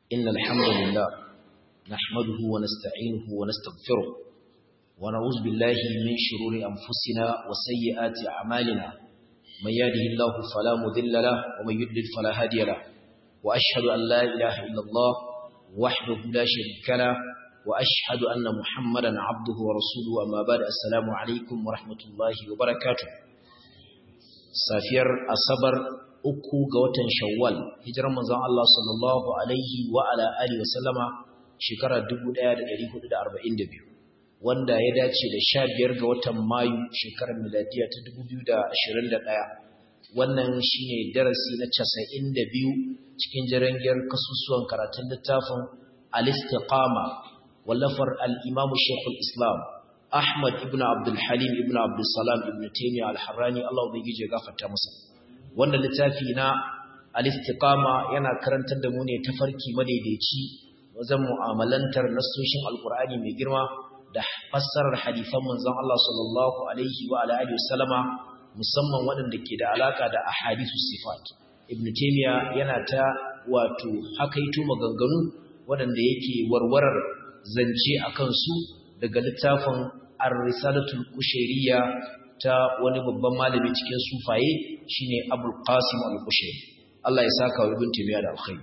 إن الحمد لله نحمده ونستعينه ونستغفره ونعوذ بالله من شرور أنفسنا وسيئات أعمالنا من يهده الله فلا مذل له ومن يضلل فلا هادي له وأشهد أن لا إله إلا الله وحده لا شريك له وأشهد أن محمدا عبده ورسوله أما بعد السلام عليكم ورحمة الله وبركاته سافير أصبر uku ga watan Shawwal hijirar manzon Allah sallallahu alaihi wa ala alihi wasallama shekarar 1442 wanda ya dace da 15 ga watan Mayu shekarar miladiya ta 2021 wannan shine darasi na 92 cikin jarangiyar kasusuwan karatun littafin al-istiqama wallafar al-Imam Sheikhul Islam Ahmad ibn Abdul Halim ibn Abdul Salam ibn Taymiyyah al-Harrani Allah ubangije ya gafarta masa wanda littafi na al-istiqama yana karantar da mu ne tafarki madaidaici wajen mu'amalantar nassoshin alkur'ani mai girma da fassarar hadisan manzon Allah sallallahu alaihi wa alihi wasallama musamman waɗanda ke da alaka da ahadithus sifat ibn taymiya yana ta wato hakaito maganganu waɗanda yake warwarar zance akan su daga littafin ar-risalatul kushairiyya ta wani babban malami cikin sufaye shine Abul Qasim Al-Qushayri Allah ya saka wa Ibn Taymiyyah da alkhairi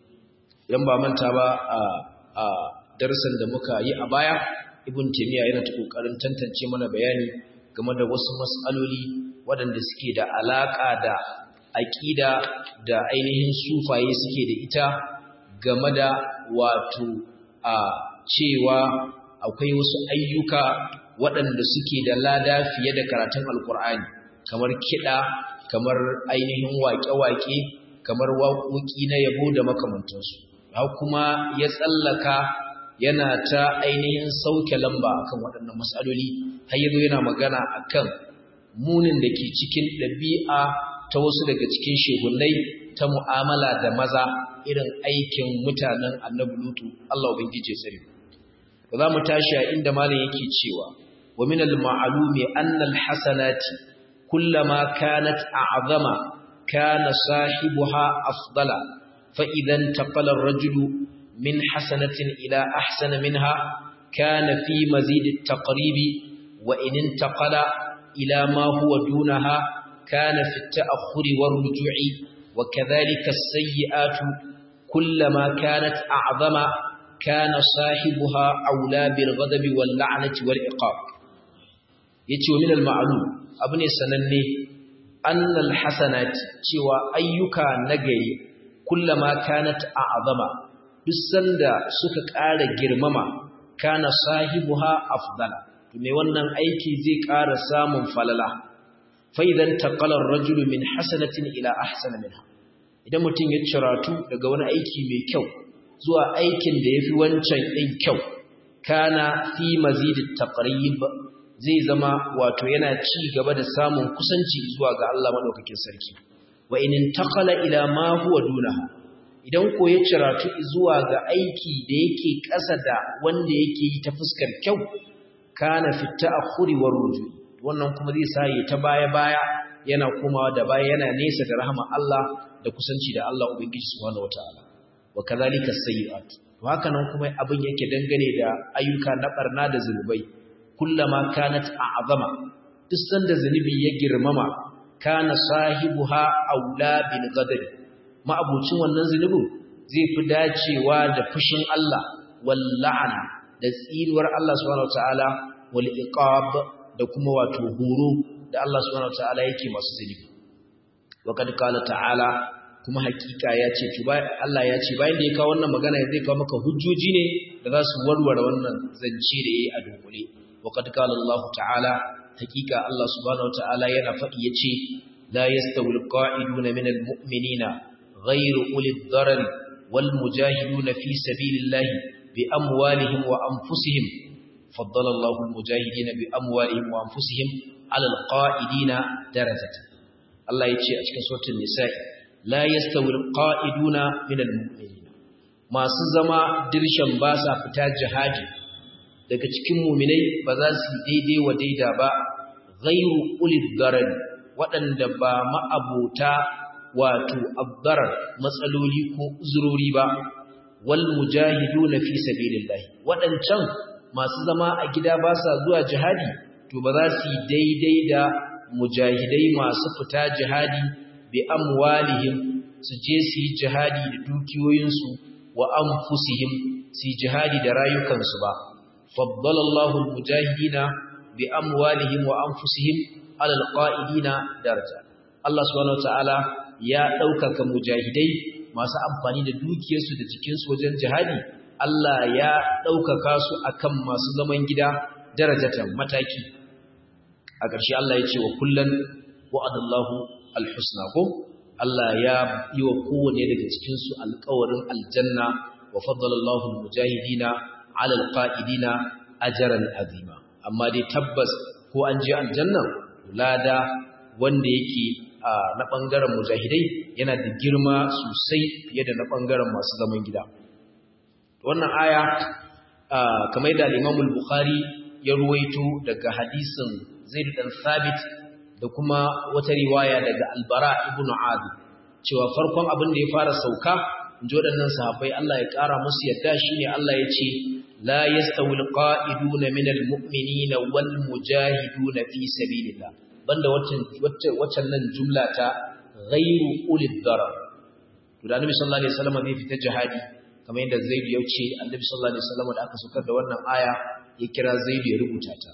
idan ba manta ba a a darasin da muka yi a baya Ibn Taymiyyah yana ta kokarin tantance mana bayani game da wasu mas'aloli waɗanda suke da alaka da aqida da ainihin sufaye suke da ita game da wato a cewa akwai wasu ayyuka waɗanda suke da lada fiye da karatun alkur'ani kamar kiɗa kamar ainihin waƙe-waƙe kamar waƙoƙi na yabo da makamantansu ha kuma ya tsallaka yana ta ainihin sauke lamba akan waɗannan matsaloli har yazo yana magana akan munin da ke cikin ɗabi'a ta wasu daga cikin shegunai ta mu'amala da maza irin aikin mutanen annabi lutu Allah ubangije tsare za mu tashi a inda malam yake cewa ومن المعلوم أن الحسنات كلما كانت أعظم كان صاحبها أفضل فإذا انتقل الرجل من حسنة إلى أحسن منها كان في مزيد التقريب وإن انتقل إلى ما هو دونها كان في التأخر والرجوع وكذلك السيئات كلما كانت أعظم كان صاحبها أولى بالغضب واللعنة والعقاب yace wa min al-ma'lum abu ne sananne annal hasanat cewa ayyuka nagari kullama kanat a'zama duk sanda suka ƙara girmama kana sahibuha afdala to me wannan aiki zai ƙara samun falala fa idan taqala ar-rajulu min hasanatin ila ahsana minha idan mutum ya ciratu daga wani aiki mai kyau zuwa aikin da yafi wancan din kyau kana fi mazidit taqrib zai zama wato yana ci gaba da samun kusanci zuwa ga Allah madaukakin sarki wa in intaqala ila ma huwa dunaha idan ko ya ciratu zuwa ga aiki da yake ƙasa da wanda yake yi ta fuskar kyau kana fi ta'khuri war ruju wannan kuma zai sa ya ta baya baya yana komawa da baya yana nesa da rahama Allah da kusanci da Allah ubangiji subhanahu wataala wa kadhalika sayyi'at to haka nan kuma abin yake dangane da ayyuka na barna da zulubai kullama kanat a'zama duk sanda zunubi ya girmama kana sahibuha aula bil ghadab ma'abucin wannan zunubin zai fi dacewa da fushin Allah wal la'ana da tsiruwar Allah subhanahu wataala wal iqab da kuma wato horo da Allah subhanahu wataala yake masu zunubi wa kad qala ta'ala kuma hakika ya ce Allah ya ce bayan da ya kawo wannan magana zai kawo maka hujjoji ne da za su warware wannan zance da yayi a dunkule وقد قال الله تعالى حقيقة الله سبحانه وتعالى ينفق يتي لا يستوي القائدون من المؤمنين غير أولي الضرر والمجاهدون في سبيل الله بأموالهم وأنفسهم فضل الله المجاهدين بأموالهم وأنفسهم على القائدين درجة الله يتي أشكى سورة النساء لا يستوي القائدون من المؤمنين ما سزما درشا باسا فتاج جهاجي daga cikin muminai ba za su daidai wa daida ba ghairu ulil darari waɗanda ba ma'abota wato abdarar matsaloli ko uzurori ba wal mujahiduna fi sabilillah wadancan masu zama a gida ba sa zuwa jihadi to ba za su yi daidai da mujahidai masu fita jihadi bi amwalihim su je su yi jihadi da dukiyoyinsu wa anfusihim su yi jihadi da rayukansu ba faddalallahu almujahidina bi amwalihim wa anfusihim ala alqa'idina daraja Allah subhanahu wataala ya ɗaukaka mujahidai masu amfani da dukiyarsu da jikinsu wajen jihadi Allah ya ɗaukaka su akan masu zaman gida darajatan mataki a ƙarshe Allah ya ce wa kullum wa'adallahu alhusna ko Allah ya yi wa kowane daga cikinsu alƙawarin aljanna wa faddalallahu mujahidina ala alqa'idina ajran azima amma dai tabbas ko an je aljanna lada wanda yake na ɓangaren mujahidai yana da girma sosai fiye da na ɓangaren masu zaman gida wannan aya kamar da Imamul Bukhari ya ruwaito daga hadisin Zaid dan Sabit da kuma wata riwaya daga Albara ibn Adi cewa farkon abin da ya fara sauka inji waɗannan sahabbai Allah ya ƙara musu yadda shine Allah ya ce la yastawil qa'iduna minal mu'minina wal mujahiduna fi sabilillah banda waccan nan jumla ta ghairu ulil darar to da Annabi sallallahu alaihi wasallam zai fita jihadi kamar yadda Zaid ya ce Annabi sallallahu alaihi wasallam da aka sukar da wannan aya ya kira Zaid ya rubuta ta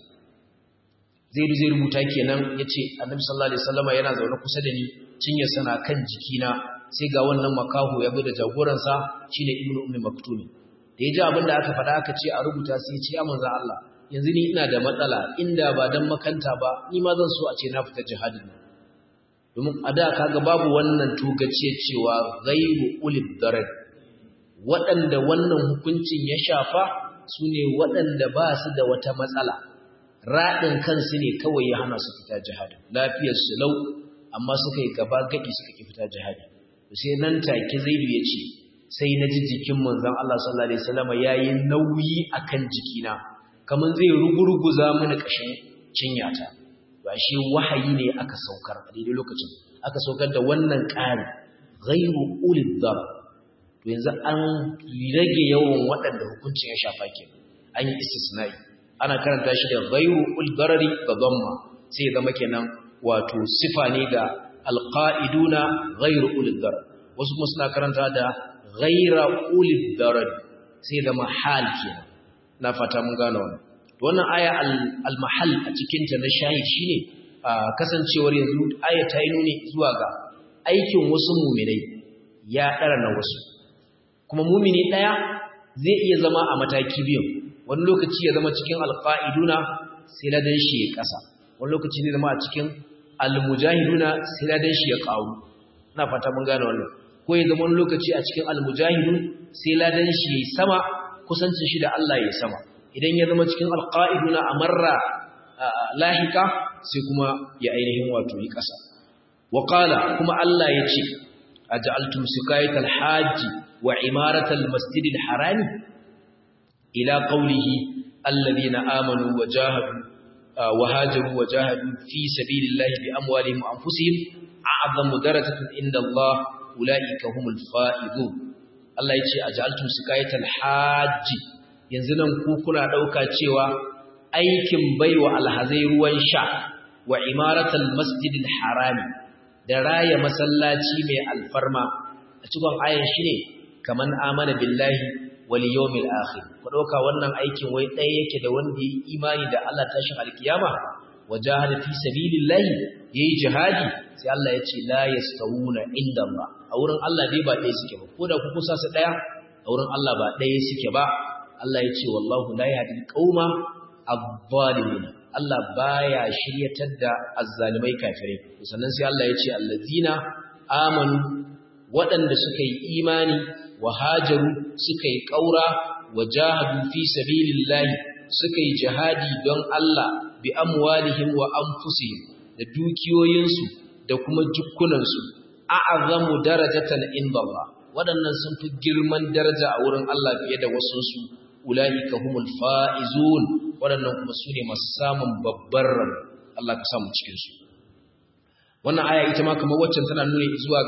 Zaid zai rubuta kenan yace Annabi sallallahu alaihi wasallam yana zaune kusa da ni cinya sana kan jikina sai ga wannan makaho ya bi da jagoran sa shine Ibnu Ummi Maktum da ya ji abin da aka faɗa aka ce a rubuta sai ya ce ya manzo Allah yanzu ni ina da matsala inda ba dan makanta ba ni ma zan so a ce na fita jihadin nan domin a da kaga babu wannan tugace cewa ghairu ulil darar waɗanda wannan hukuncin ya shafa su ne waɗanda ba su da wata matsala raɗin kansu ne kawai ya hana su fita jihadin lafiyar su lau amma suka yi gaba gaɗi suka ki fita jihadin sai nan take zaidu ya ce sai na ji jikin manzon Allah sallallahu alaihi wasallam yayi nauyi akan jikina kamar zai ruguruguza mini ƙashin cinyata ba shi wahayi ne aka saukar a daidai lokacin aka saukar da wannan ƙari ghairu ulil dar to yanzu an rage yawan waɗanda hukuncin ya shafa ke an yi istisnai ana karanta shi da ghairu ul darari ga dhamma sai zama kenan wato sifa ne ga alqaiduna ghairu ulil dar wasu kuma suna karanta da ghaira ulil darari sai zama hal kenan na fata mun gano wannan wannan aya al-mahall a cikin ta na shahid shine kasancewar yanzu aya ta yi nuni zuwa ga aikin wasu mu'minai ya dara na wasu kuma mu'mini daya zai iya zama a mataki biyu wani lokaci ya zama cikin alqaiduna sai ladan shi ya kasa wani lokaci zai zama a cikin almujahiduna sai ladan shi ya kawo ina fata mun gane wannan ko ya zama wani lokaci a cikin almujahidun sai ladan shi ya sama kusancin shi da Allah ya sama idan ya zama cikin alqaiduna amarra lahika sai kuma ya ainihin wato yi kasa wa qala kuma Allah ya ce aj'altum sikayatal hajji wa imaratal masjidil harami ila qawlihi alladhina amanu wa jahadu wa hajaru wa jahadu fi sabilillahi bi amwalihim wa anfusihim a'zamu darajatan inda Allah ulaika humul faizun Allah ya ce aj'altum sikayatal hajji yanzu nan ku kuna dauka cewa aikin baiwa alhazai ruwan sha wa imaratal masjidil harami da raya masallaci mai alfarma a cikin ayan shi ne kaman amana billahi wal yawmil akhir ku dauka wannan aikin wai ɗaya yake da wanda yi imani da Allah tashin alkiyama wajahada fi sabilillahi yayi jihadi sai Allah ya ce la yastawuna inda Allah a wurin Allah dai ba ɗaya suke ba koda ku kusa su ɗaya a wurin Allah ba ɗaya suke ba Allah ya ce wallahu la yahdi qauma adh-dhalimin Allah baya shiryatar da azzalimai kafirai sannan sai Allah ya ce allazina amanu waɗanda suka yi imani wa hajaru suka yi ƙaura wa jahadu fi sabilillahi suka yi jihadi don Allah bi amwalihim wa anfusihim da dukiyoyinsu da kuma jukkunansu a'azamu darajatan inda Allah waɗannan sun fi girman daraja a wurin Allah fiye da wasunsu ulaika humul faizun waɗannan kuma su ne masu samun babbar ran Allah ka samu cikin su wannan aya ita ma kamar waccan tana nuna zuwa ga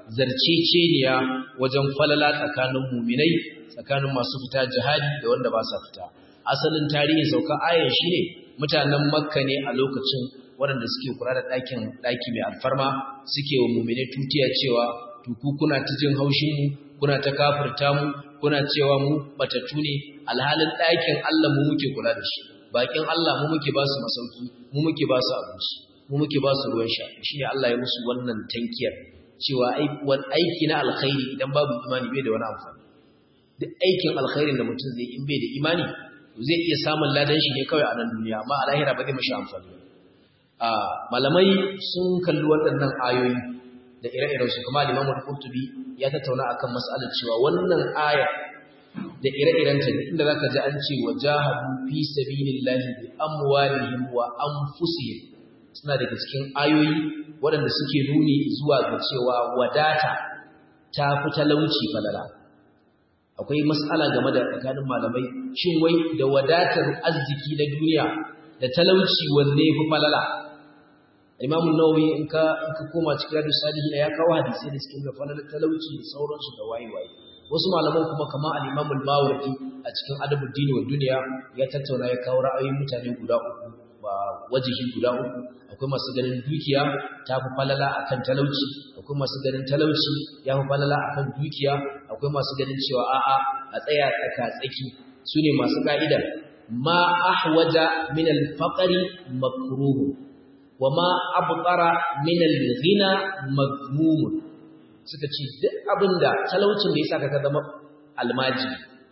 zarceceniya wajen falala tsakanin muminai tsakanin masu fita jihadi da wanda ba sa fita asalin tarihin sauka ayan shine mutanen makka ne a lokacin waɗanda suke kula da ɗakin ɗaki mai alfarma suke wa muminai tutiya cewa tuku kuna ta jin haushin mu kuna ta kafirta mu kuna cewa mu batattu ne alhalin ɗakin Allah mu muke kula da shi bakin Allah mu muke ba su masauki mu muke ba su abinci mu muke ba su ruwan sha shine Allah ya musu wannan tankiyar cewa aiki na alkhairi idan babu imani bai da wani amfani duk aikin alkhairin da mutum zai in bai da imani zai iya samun ladan shi ne kawai a nan duniya amma a lahira ba zai mashi amfani ba malamai sun kalli waɗannan ayoyi da ire-iren su kuma Imam Al-Qurtubi ya tattauna akan mas'alar cewa wannan aya da ire-iren ta inda zaka ji an ce wajahadu fi sabilillahi bi amwalihim wa anfusihim suna daga cikin ayoyi waɗanda suke nuni zuwa ga cewa wadata ta fi talauci falala akwai mas'ala game da tsakanin malamai shin wai da wadatar arziki na duniya da talauci wanne fi falala Imam Nawawi in ka in ka koma cikin Riyadus Salihin ya kawo hadisi da cikin falalar talauci da sauransu da wayewaye wasu malaman kuma kamar al-Imam al-Mawardi a cikin Adabuddin wa Duniya ya tattauna ya kawo ra'ayoyin mutane guda uku ba wajihi guda uku akwai masu ganin dukiya ta fi falala akan talauci akwai masu ganin talauci ya fi falala akan dukiya akwai masu ganin cewa a'a a tsaya tsaka tsaki sune masu ka'ida ma ahwaja min al-faqri makruh wa ma abqara min al-ghina madmum suka ce duk abinda talaucin da yasa ka zama almaji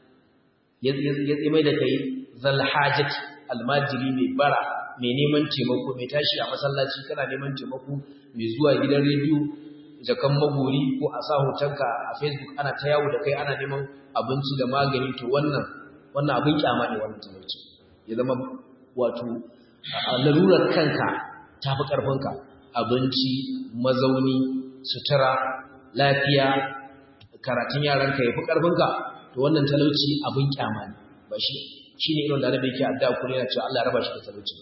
ya mai da kai zal hajat almajiri mai bara mai neman taimako mai tashi a masallaci kana neman taimako mai zuwa gidan rediyo jakan magori ko a sa hotonka a facebook ana ta yawo da kai ana neman abinci da magani to wannan wannan abin kyama ne wannan talauci ya zama wato larurar kanka ta fi ƙarfinka abinci mazauni sutura lafiya karatun yaranka ya fi ƙarfinka to wannan talauci abin kyama ne ba shi shi ne irin da annabi yake addu'a kuma yana cewa Allah ya raba shi da talauci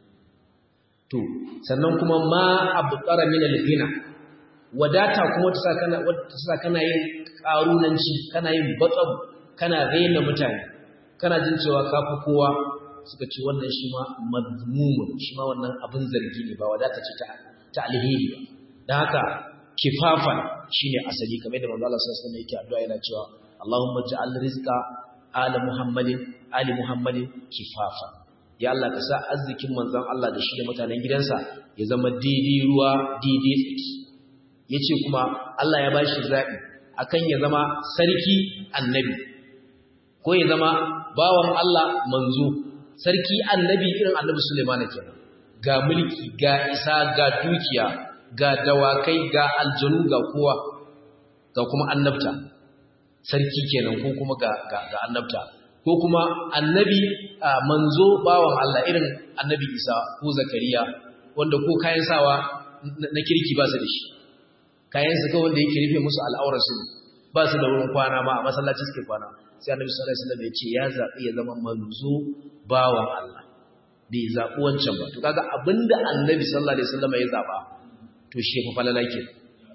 to sannan kuma ma abqara min al-ghina wadata kuma ta sa kana ta sa kana yin karunanci kana yin batsab kana raina mutane kana jin cewa kafi kowa suka ce wannan shi ma mazmumun shi ma wannan abin zargi ne ba wadata ce ta ta alheri ba dan haka kifafan shine asali kamar da manzo Allah sallallahu alaihi wasallam yake addu'a yana cewa Allahumma ja'al rizqa ala Muhammadin ali Muhammadin kifafa ya Allah ka sa arzikin manzon Allah da shi da mutanen gidansa ya zama daidai ruwa daidai tsaki yace kuma Allah ya bashi zabi akan ya zama sarki annabi ko ya zama bawan Allah manzo sarki annabi irin annabi Sulaiman kenan ga mulki ga isa ga dukiya ga dawakai ga aljanu ga kowa ga kuma annabta sarki kenan ko kuma ga ga, ga annabta ko kuma annabi manzo bawan Allah irin annabi Isa ko Zakariya wanda ko kayan sawa na kirki ba su da shi kayan su kawai wanda yake rufe musu al'aurarsu ba su da wurin kwana ma a masallaci suke kwana sai annabi sallallahu alaihi wasallam ya ce ya zabi ya zama manzo bawan Allah bai zabi wancan ba to kaga abinda annabi sallallahu alaihi wasallam ya zaba to shi fa falala ke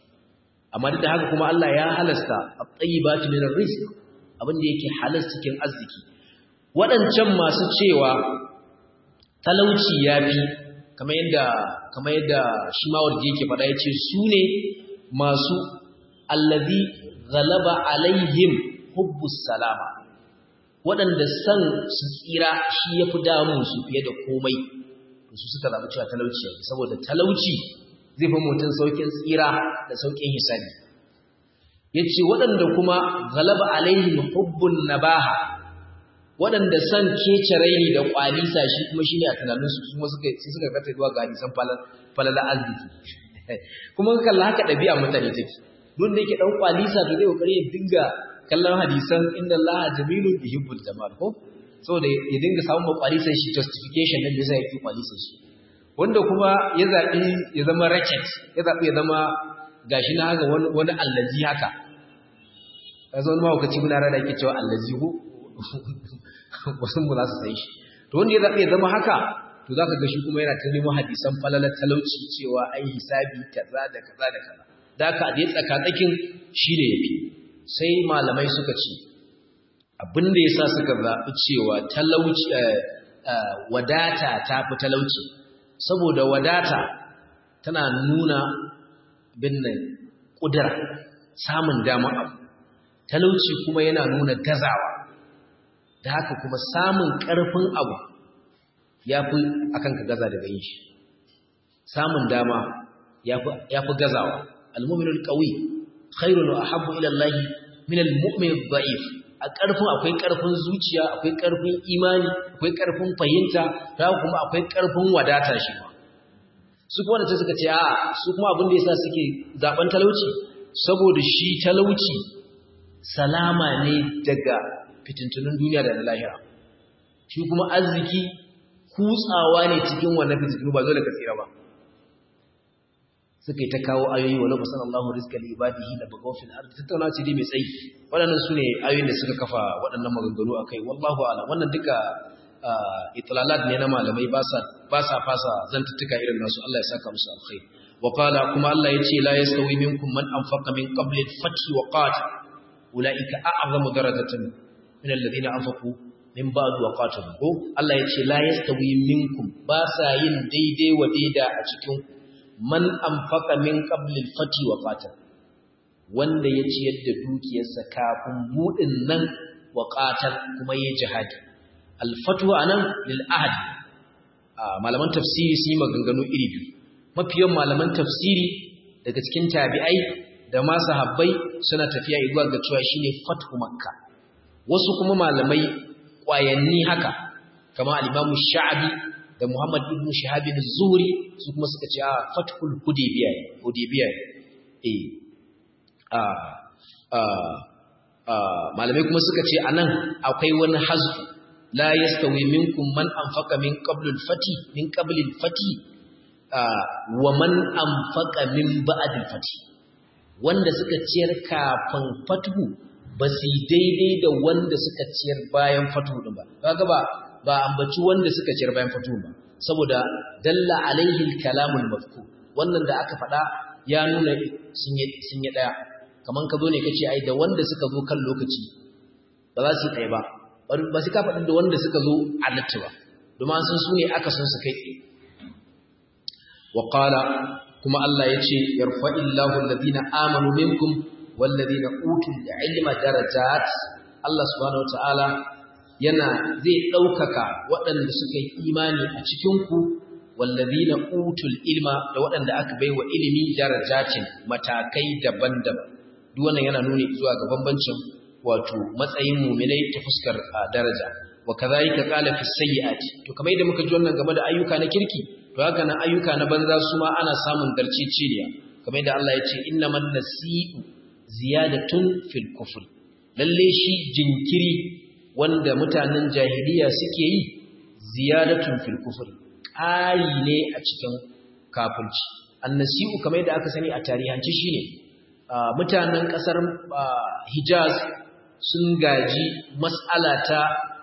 amma duk da haka kuma Allah ya halasta at-tayyibatu min ar-rizq abinda yake halas cikin arziki waɗancan masu cewa talauci yafi kamar yadda kamar yadda shi ma wanda yake faɗa yace su ne masu allazi ghalaba alaihim hubbus salama waɗanda san su tsira shi yafi damun su fiye da komai to su suka zaɓi cewa talauci yake saboda talauci zai fi mutum saukin tsira da saukin hisabi yace waɗanda kuma ghalaba alaihim hubbun nabaha waɗanda san kece raini da kwalisa shi kuma shine a tunaninsu kuma suka sai suka kata zuwa ga hadisan falala arziki kuma kalla haka ɗabi'a mutane take don da yake ɗan kwalisa to zai kokari ya dinga kallon hadisan inda Allah jamilu yuhibbul jamal ko saboda ya dinga samun kwalisan shi justification din da yasa yake kwalisan shi wanda kuma ya zabi ya zama racket ya zabi ya zama gashi na haka wani wani allazi haka kaza wani mawukaci muna rada yake cewa allazi ko wasu mu za su sai shi to wanda ya zabi ya zama haka to zaka ga shi kuma yana ta nemo hadisan falalar talauci cewa ai hisabi kaza da kaza da kaza da aka je tsakatsakin shi ne yafi sai malamai suka ce abin da yasa suka zaɓi cewa talauci wadata ta fi talauci saboda wadata tana nuna binnan ƙudura samun damar abu talauci kuma yana nuna gazawa da haka kuma samun ƙarfin abu ya fi akan ka gaza daga yin shi samun dama ya fi gazawa almuminul ƙawi khairun wa ahabbu ila Allah min almu'min dha'if a ƙarfin akwai ƙarfin zuciya akwai ƙarfin imani akwai ƙarfin fahimta da kuma akwai ƙarfin wadata shi ma su kuma da suka ce a su kuma abin da yasa suke zaben talauci saboda shi talauci salama ne daga fitintunin duniya da na lahira shi kuma arziki kutsawa ne cikin wannan fitintunu ba dole ka tsira ba suka yi ta kawo ayoyi walau basan Allahu rizqa li ibadihi la bagaw fil ardi tattauna ce dai mai tsayi waɗannan sune ayoyin da suka kafa waɗannan maganganu akai wallahu a'lam wannan duka itlalat ne na malamai ba sa ba sa fasa zantuttuka irin nasu Allah ya saka musu alkhair wa qala kuma Allah yace la yastawi minkum man anfaqa min qabli al-fath wa qatal ulaika a'zamu darajatan min alladhina anfaqu min ba'd wa qatalu ko Allah yace la yastawi minkum ba sa yin daidai wa daida a cikin man anfaqa min qabli al-fath wa qatal wanda ya ciyar da dukiyarsa kafin budin nan wa qatal kuma yayi jihadi al-fatwa anan lil ahad malaman tafsiri sun yi maganganu iri biyu mafiyan malaman tafsiri daga cikin tabi'ai da ma sahabbai suna tafiya zuwa ga cewa shine fathu makka wasu kuma malamai kwayanni haka kamar al-imam sha'bi da muhammad ibn shihab az-zuhri su kuma suka ce a fathul hudaybiya hudaybiya eh a a malamai kuma suka ce anan akwai wani hazfu la yastawi minkum man anfaqa min qabl al-fati min qabl al-fati wa man anfaqa min ba'd al-fati wanda suka ciyar kafin fatuhu ba su daidai da wanda suka ciyar bayan fatuhu din ba kaga ba ba ambaci wanda suka ciyar bayan fatuhu ba saboda dalla alaihi al-kalamul mafku wannan da aka faɗa ya nuna sun yi sun yi daya kaman ka zo ne kace ai da wanda suka zo kan lokaci ba za su yi ɗaya ba ba su ka faɗin da wanda suka zo a latti ba domin sun su ne aka sun su kai tsaye wa ƙala kuma Allah ya ce yarfa illahu alladhina amanu minkum walladhina utul ilma darajat Allah subhanahu wataala yana zai ɗaukaka waɗanda suka yi imani a cikin ku walladhina utul ilma da waɗanda aka baiwa ilimi darajatin matakai daban-daban duk wannan yana nuni zuwa ga bambancin wato matsayin muminai ta fuskar daraja wa kadhalika qala fi sayyiati to kamar yadda muka ji wannan game da ayyuka na kirki to haka nan ayyuka na banza su ma ana samun garciciniya kamar yadda Allah ya ce innaman nasi'u ziyadatun fil kufr lalle shi jinkiri wanda mutanen jahiliya suke yi ziyadatun fil kufr ƙari ne a cikin kafirci annasi'u kamar yadda aka sani a tarihanci shine mutanen ƙasar Hijaz sun gaji mas'ala ta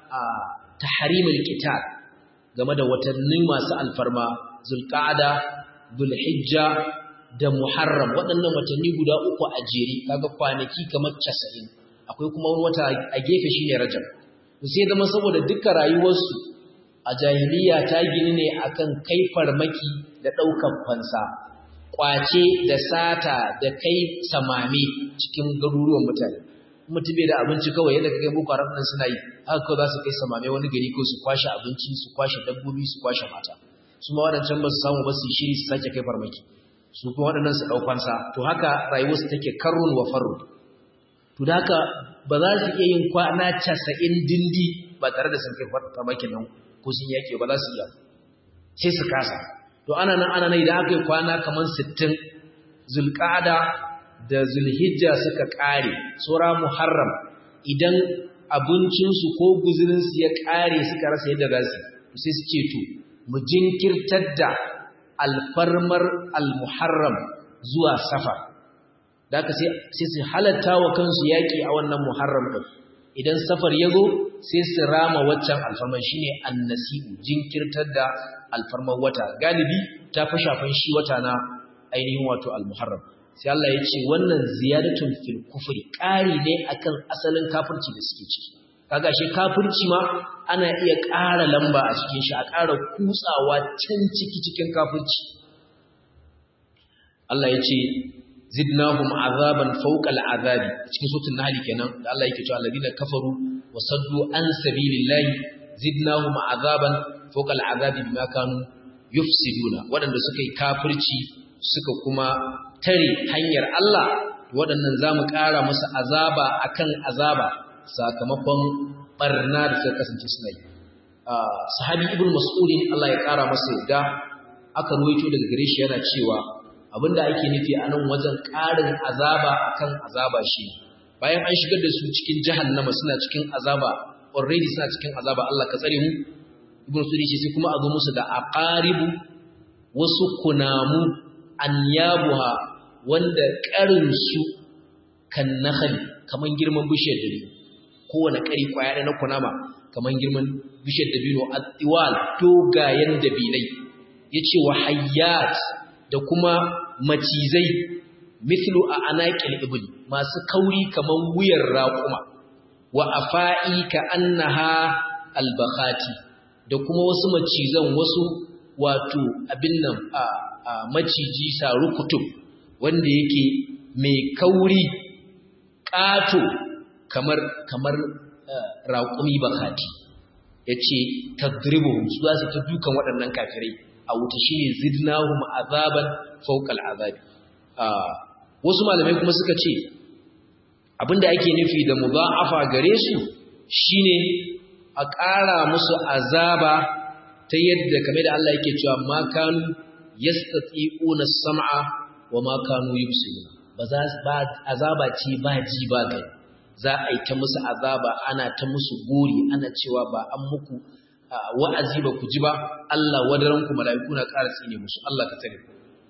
tahrimul qital game da watanni masu alfarma zulqa'ada zulhijja da muharram waɗannan watanni guda uku a jere kaga kwanaki kamar 90 akwai kuma wata a gefe shine rajab sai zama saboda dukkan rayuwarsu a jahiliya ta gini ne akan kai farmaki da ɗaukar fansa kwace da sata da kai samame cikin garuruwan mutane mutum bai da abinci kawai yadda kai boko haram nan suna yi haka kawai za su kai samame wani gari ko su kwashe abinci su kwashe dabbobi su kwashe mata su ma waɗancan ba su samu ba su shiri su sake kai farmaki su kuma waɗannan su ɗaukansa to haka rayuwarsu take karrun wa farrun to da haka ba za su iya yin kwana casa'in dindi ba tare da sun kai farmakin nan ko sun yaƙi ba za su iya sai su kasa to ana nan ana nan idan aka yi kwana kamar sittin zulƙada da zulhijja suka ƙare tsora muharram idan abincinsu ko guzurinsu ya ƙare suka rasa yadda za su sai su ce to mu jinkirtar da alfarmar almuharram zuwa safar da aka sai su halatta wa kansu yaƙi a wannan muharram ɗin idan safar ya zo sai su rama waccan alfarmar shine annasi'u jinkirtar da alfarmar wata galibi ta fi shafan shi wata na ainihin wato almuharram sai Allah ya ce wannan ziyadatun fil kufri ƙari ne akan asalin kafirci da suke ciki kaga shi kafirci ma ana iya ƙara lamba a cikin shi a ƙara kutsawa can ciki cikin kafirci Allah ya ce zidnahum azaban fawqa al'azabi cikin suratul nahl kenan da Allah yake cewa alladina kafaru wa saddu an sabilillahi zidnahum azaban fawqa al'azabi bima kanu yufsiduna wadanda suka yi kafirci suka kuma tare hanyar Allah waɗannan zamu ƙara musu azaba akan azaba sakamakon barna da suka kasance suna yi sahabi ibn mas'udin Allah ya ƙara masa yadda aka ruwaito daga gare shi yana cewa abinda ake nufi a nan wajen ƙarin azaba akan azaba shi bayan an shigar da su cikin jahannama suna cikin azaba already suna cikin azaba Allah ka tsare mu ibn sudi ce sai kuma a zo musu da aqaribu wasu kunamu anyabuha wanda ƙarin su kan nakhali kaman girman bishiyar dabino kowane ƙari kwaya na kunama kaman girman bishiyar dabino attiwal dogayen dabinai yace wa hayyat da kuma macizai mithlu a anaqil ibli masu kauri kaman wuyar raquma wa afa'i ka annaha albakhati da kuma wasu macizan wasu wato abin nan a, a maciji saru kutub wanda yake mai kauri ƙato kamar kamar uh, raƙumi bakhati yace tadribuhum su za su ta dukan waɗannan kafirai a wuta shi ne zidnahum azaban fawqal azabi wasu malamai kuma suka ce abinda ake nufi da mudha'afa gare su shine a ƙara musu azaba ta yadda kamar da Allah yake cewa ma kanu yastati'una sam'a wa ma kanu yubsiruna ba za ba azaba ce ba ji ba gani za a yi ta musu azaba ana ta musu gori ana cewa ba an muku wa'azi ba ku ji ba Allah wadaranku mala'iku na ƙara tsine musu Allah ka tsare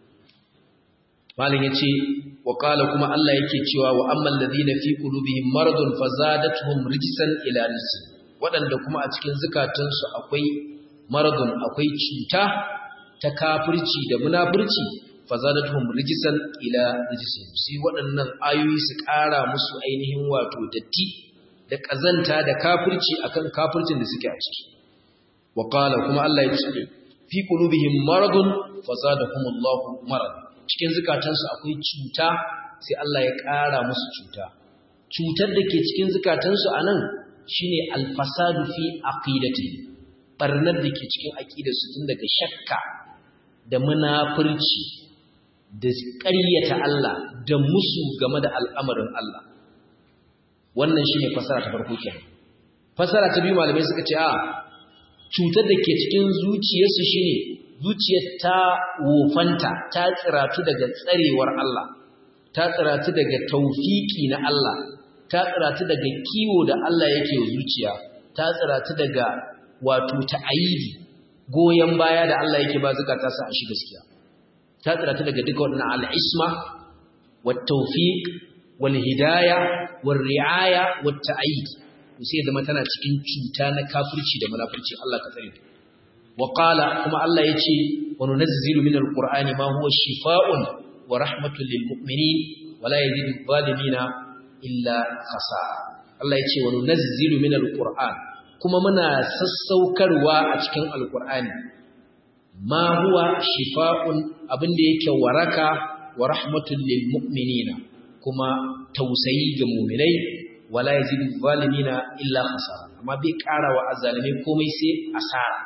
malin yace wa qala kuma Allah yake cewa wa ammal ladina fi qulubihim maradun fazadatuhum rijsan ila rijsi wadanda kuma a cikin zukatansu akwai maradun akwai cuta ta kafirci da munafirci fazadatuhum rijsan ila rijsi sai waɗannan ayoyi su ƙara musu ainihin wato datti da kazanta da kafirci akan kafircin da suke a ciki وقال كما الله يتسكي في قلوبهم مرض فزادهم الله مرض cikin zukatansu akwai cuta sai Allah ya ƙara musu cuta cutar da ke cikin zukatansu anan shine alfasadu fi aqidati barnar da ke cikin aqidarsu tun daga shakka da munafurci da ƙaryata Allah da musu game da al'amarin Allah wannan shine fasara ta farko kenan fasara ta biyu malamai suka ce a cutar da ke cikin zuciyarsu shine zuciyar ta wofanta ta tsiratu daga tsarewar Allah ta tsiratu daga taufiki na Allah ta tsiratu daga kiwo da Allah yake zuciya ta tsiratu daga wato ta'ayidi goyen baya da Allah yake ba zakata sa a shi gaskiya ta tsiratu daga duka wannan al'isma wat tawfiq wal hidaya war riaya wat ta'yid sai zama tana cikin cuta na kafirci da munafurci Allah ka tsare wa qala kuma Allah yace wa nunazzilu min alqur'ani ma huwa shifaa'un wa rahmatun lil mu'minin wa la yazidu adh-dhalimina illa khasara Allah yace wa nunazzilu min alqur'an kuma muna sassaukarwa a cikin alqur'ani ma huwa shifaa'un abinda yake waraka wa rahmatun lil mu'minina kuma tausayi ga mu'minai wala yazidu zalimina illa khasara amma bai ƙara wa azalime komai sai asara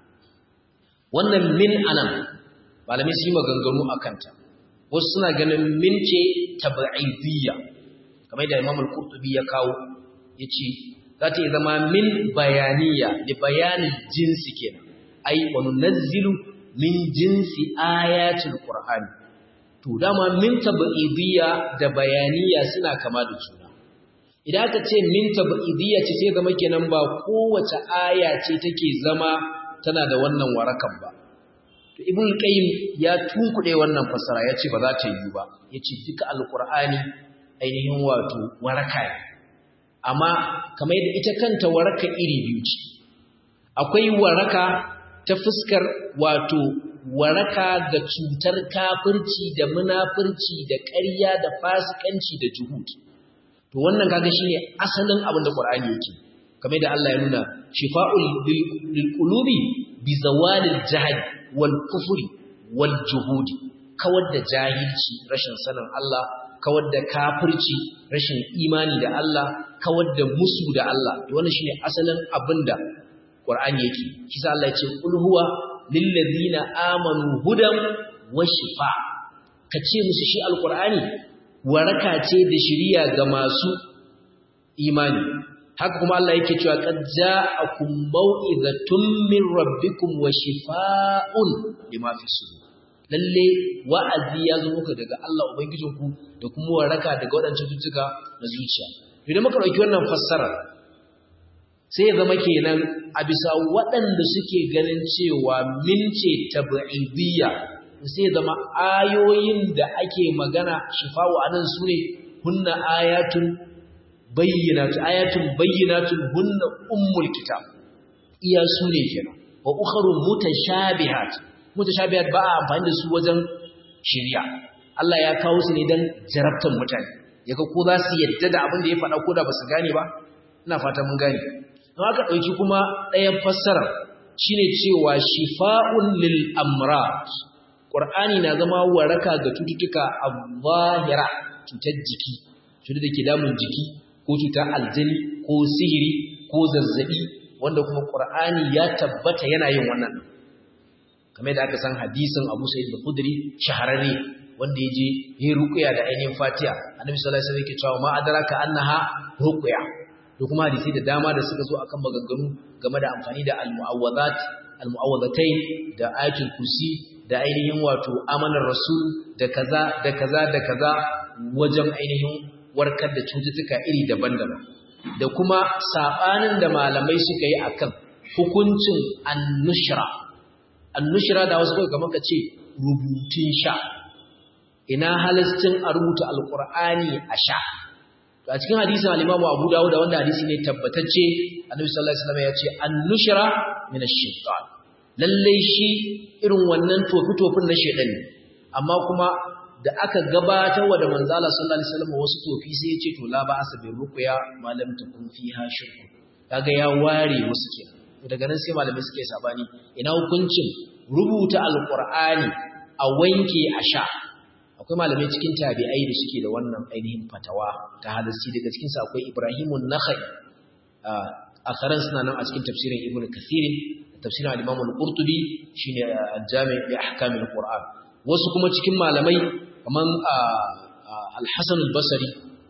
wannan min anan malamai su yi maganganu a kanta wasu suna ganin min ce tab'idiyya kamar da Imam al-Qurtubi ya kawo yace za ta zama min bayaniya da bayanin jinsi kenan ai wa nunazzilu min jinsi ayatul qur'ani to dama min tab'idiyya da bayaniya suna kama da juna idan aka ce min tab'idiyya ce sai zama kenan ba kowace aya ce take zama tana da wannan warakan ba to ibn qayyim ya tunkuɗe wannan fasara yace ba za ta yi ba yace duka alqur'ani ainihin wato waraka ne amma kamar yadda ita kanta waraka iri biyu ce akwai waraka ta fuskar wato waraka ga cutar kafirci da munafurci da ƙarya da fasikanci da juhud to wannan kaga shine asalin abin da Qur'ani yake kamar da Allah ya nuna shifa'ul lil qulubi bi zawalil jahl wal kufri wal juhudi kawar da jahilci rashin sanin Allah kawar da kafirci rashin imani da Allah kawar da musu da Allah wannan shine asalin abinda Qur'ani yake kisa Allah ya ce qul huwa lil ladina amanu hudan wa shifa kace musu shi alqur'ani waraka ce da shiriya ga masu imani haka kuma Allah yake cewa qad ja'akum mau'izatun min rabbikum wa shifaa'un lima fi sudur lalle wa'azi ya zo muka daga Allah ubangijinku da kuma waraka daga waɗancan cututtuka na zuciya idan muka ɗauki wannan fassara sai ya zama kenan a bisa waɗanda suke ganin cewa min ce tab'idiyya sai ya zama ayoyin da ake magana shifa'u anan su ne hunna ayatun bayyinatu ayatun bayyinatun hunna ummul kitab iya su ne kenan wa ukharu mutashabihat mutashabihat ba a amfani da su wajen shari'a Allah ya kawo su ne dan jarabtan mutane yaga ko za su yadda da abin da ya faɗa ko da ba su gane ba ina fata mun gane don haka ɗauki kuma ɗayan fassara shine cewa shifa'un lil amrat qur'ani na zama waraka ga cututtuka al-zahira cutar jiki cutar da ke damun jiki ko cutar aljini ko sihiri ko zazzabi wanda kuma qur'ani ya tabbata yana yin wannan kamar da aka san hadisin Abu Sa'id al-Khudri shahararre wanda yaje yayin ruqya da ainihin Fatiha Annabi sallallahu alaihi wasallam yake cewa ma adraka annaha ruqya da kuma hadisi da dama da suka zo akan maganganu game da amfani da al-mu'awwadat al-mu'awwadatayn da ayatul kursi da ainihin wato amanar rasul da kaza da kaza da kaza wajen ainihin warkar da cututtuka iri daban-daban da kuma sabanin da malamai suka yi akan hukuncin annushra annushra da wasu kamar ka ce rubutun sha ina halastin a rubuta alqur'ani a sha a cikin hadisin al-Imam Abu Dawud wanda hadisi ne tabbatacce Annabi sallallahu alaihi wasallam ya ce an-nushra min ash-shaytan lalle shi irin wannan tofi-tofin na shedan ne amma kuma da aka gabatar wa da manzo Allah sallallahu alaihi wasallam wasu tofi sai ya ce to la ba asabir ruqya malam takun fiha shirku kaga ya ware wasu kenan daga nan sai malamai suke sabani ina hukuncin rubuta alqur'ani a wanke a sha akwai malamai cikin tabi'ai da suke da wannan ainihin fatawa ta hadisi daga cikin sa akwai Ibrahimun Nakhai a karan suna nan a cikin tafsirin Ibn Kathir tafsirin al-Imam al-Qurtubi shine al-Jami' li ahkam al-Qur'an wasu kuma cikin malamai kaman al-Hasan al-Basri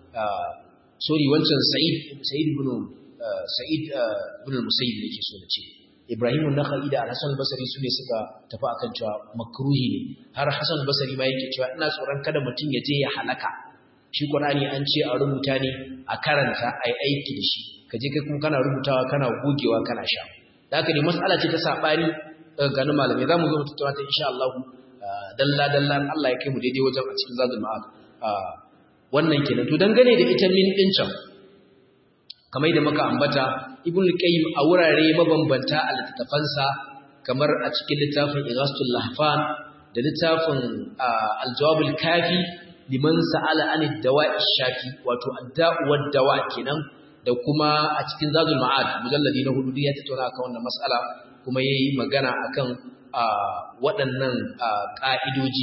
sorry wancan Sa'id Sa'id ibn Sa'id ibn al-Musayyib yake so na ce Ibrahim an-Nakhai da Hassan al-Basri su ne suka tafi akan cewa makruhi ne har Hassan al-Basri ma yake cewa ina tsoron kada mutum ya je ya halaka shi Qur'ani an ce a rubuta ne a karanta ai aiki da shi kaje kai kuma kana rubutawa kana gogewa kana sha haka ne mas'ala ce ta sabani ganin malamai zamu zo mu tattauna ta insha Allah dalla dalla Allah ya kai mu daidai wajen a cikin zadul ma'ad wannan kenan to dangane da ita min din can kamar da muka ambata ibn qayyim a wurare mabambanta a littafansa kamar a cikin littafin Ighastul Lahfan da littafin Al-Jawab al-Kafi liman sa'ala an ad-dawa'i shafi wato ad-da'u wad-dawa kenan da kuma a cikin Zadul Ma'ad mujalladi na hudu ya tattauna akan wannan mas'ala kuma yayi magana akan waɗannan ka'idoji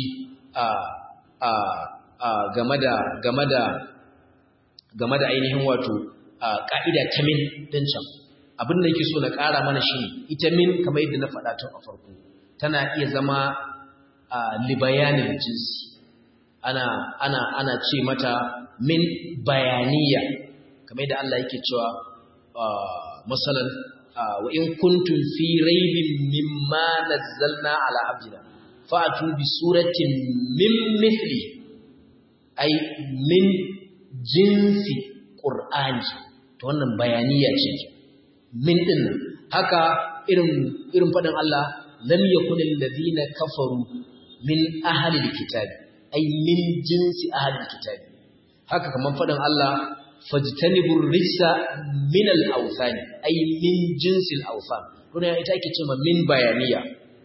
game da game da game da ainihin wato ƙa'ida ta min ɗin can abin da yake so na ƙara mana shi ita min kamar yadda na faɗa tun a farko tana iya zama libayanin jinsi ana ana ana ce mata min bayaniya kamar yadda Allah yake cewa masalan wa in kuntum fi raibin mimma nazzalna ala abdina fa'atu bi suratin min mithli ay min jinsi qur'ani to wannan bayaniya ce min din haka irin irin fadin Allah lam yakun alladhina kafaru min ahli alkitabi ay min jinsi ahli alkitabi haka kaman fadin Allah fajtanibur rijsa min al-awthani ay min jinsi al-awthan kuma ita ake cewa min bayaniya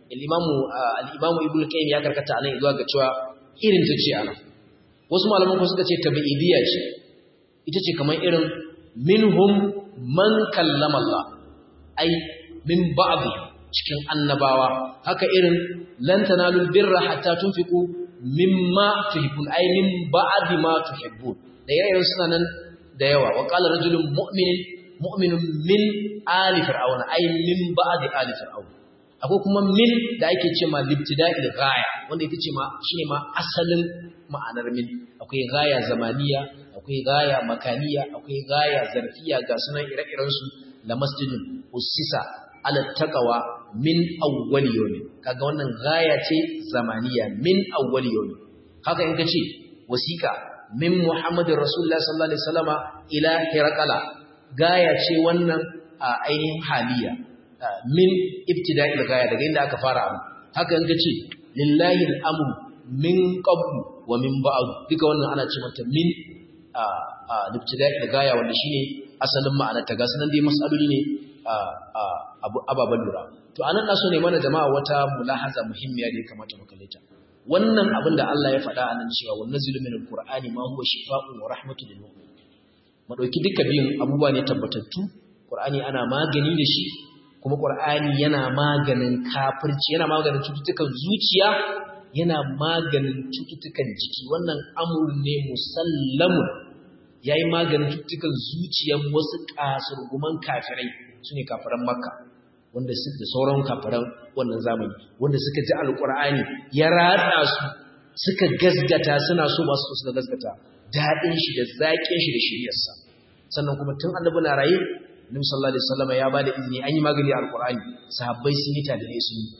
al-imamu al-imamu ibnu qayyim ya karkata anan zuwa ga cewa irin ta ce anan wasu malaman ko suka ce tabi'idiyya ce ita ce kamar irin minhum man kallama Allah ai min ba'd cikin annabawa haka irin lan tanalul birra hatta tunfiqu mimma tuhibbun ai min ba'd ma tuhibbun da yayin suna nan da yawa wa qala rajulun mu'minin mu'minun min ali fir'auna ai min ba'd ali fir'auna akwai kuma min da ake ce ma libtida'il ghaya wanda ita ce ma shine ma asalin ma'anar min akwai ghaya zamaniya akwai ghaya makaniya akwai ghaya zarfiya ga sunan ire-iren su la masjidun usisa ala taqwa min awwal yawm kaga wannan ghaya ce zamaniya min awwal yawm haka in kace wasiqa min muhammadin rasulullah sallallahu alaihi wasallama ila hirqala gaya ce wannan a ainihin haliya min ibtida'il gaya daga inda aka fara abu haka in kace lillahi al-amru min qablu wa min ba'd duka wannan ana ce mata min a a ibtida'il gaya wanda shine asalin ma'anar ta ga sanan dai masaloli ne a a abu ababan lura to anan na so ne mana jama'a wata mulahaza muhimmiya da ya kamata mu kalle ta wannan abin da Allah ya faɗa anan cewa wa nazilu min al-qur'ani ma huwa shifaa'un wa rahmatun lil mu'minin mu dauki duka biyun abubuwa ne tabbatattu qur'ani ana magani da shi kuma qur'ani yana maganin kafirci yana maganin cututtukan zuciya yana maganin cututtukan jiki wannan amrun ne musallamun yayi maganin cututtukan zuciyan wasu kasurguman kafirai sune kafiran makka wanda su da sauran kafiran wannan zamani wanda suka ji alkur'ani ya ratsa su suka gasgata suna so ba su suka gasgata daɗin shi da zaƙin shi da shiriyarsa sannan kuma tun annabi na raye Nabi sallallahu alaihi wasallam ya bada izini an yi magani a alkur'ani sahabbai sun yi tadare sun yi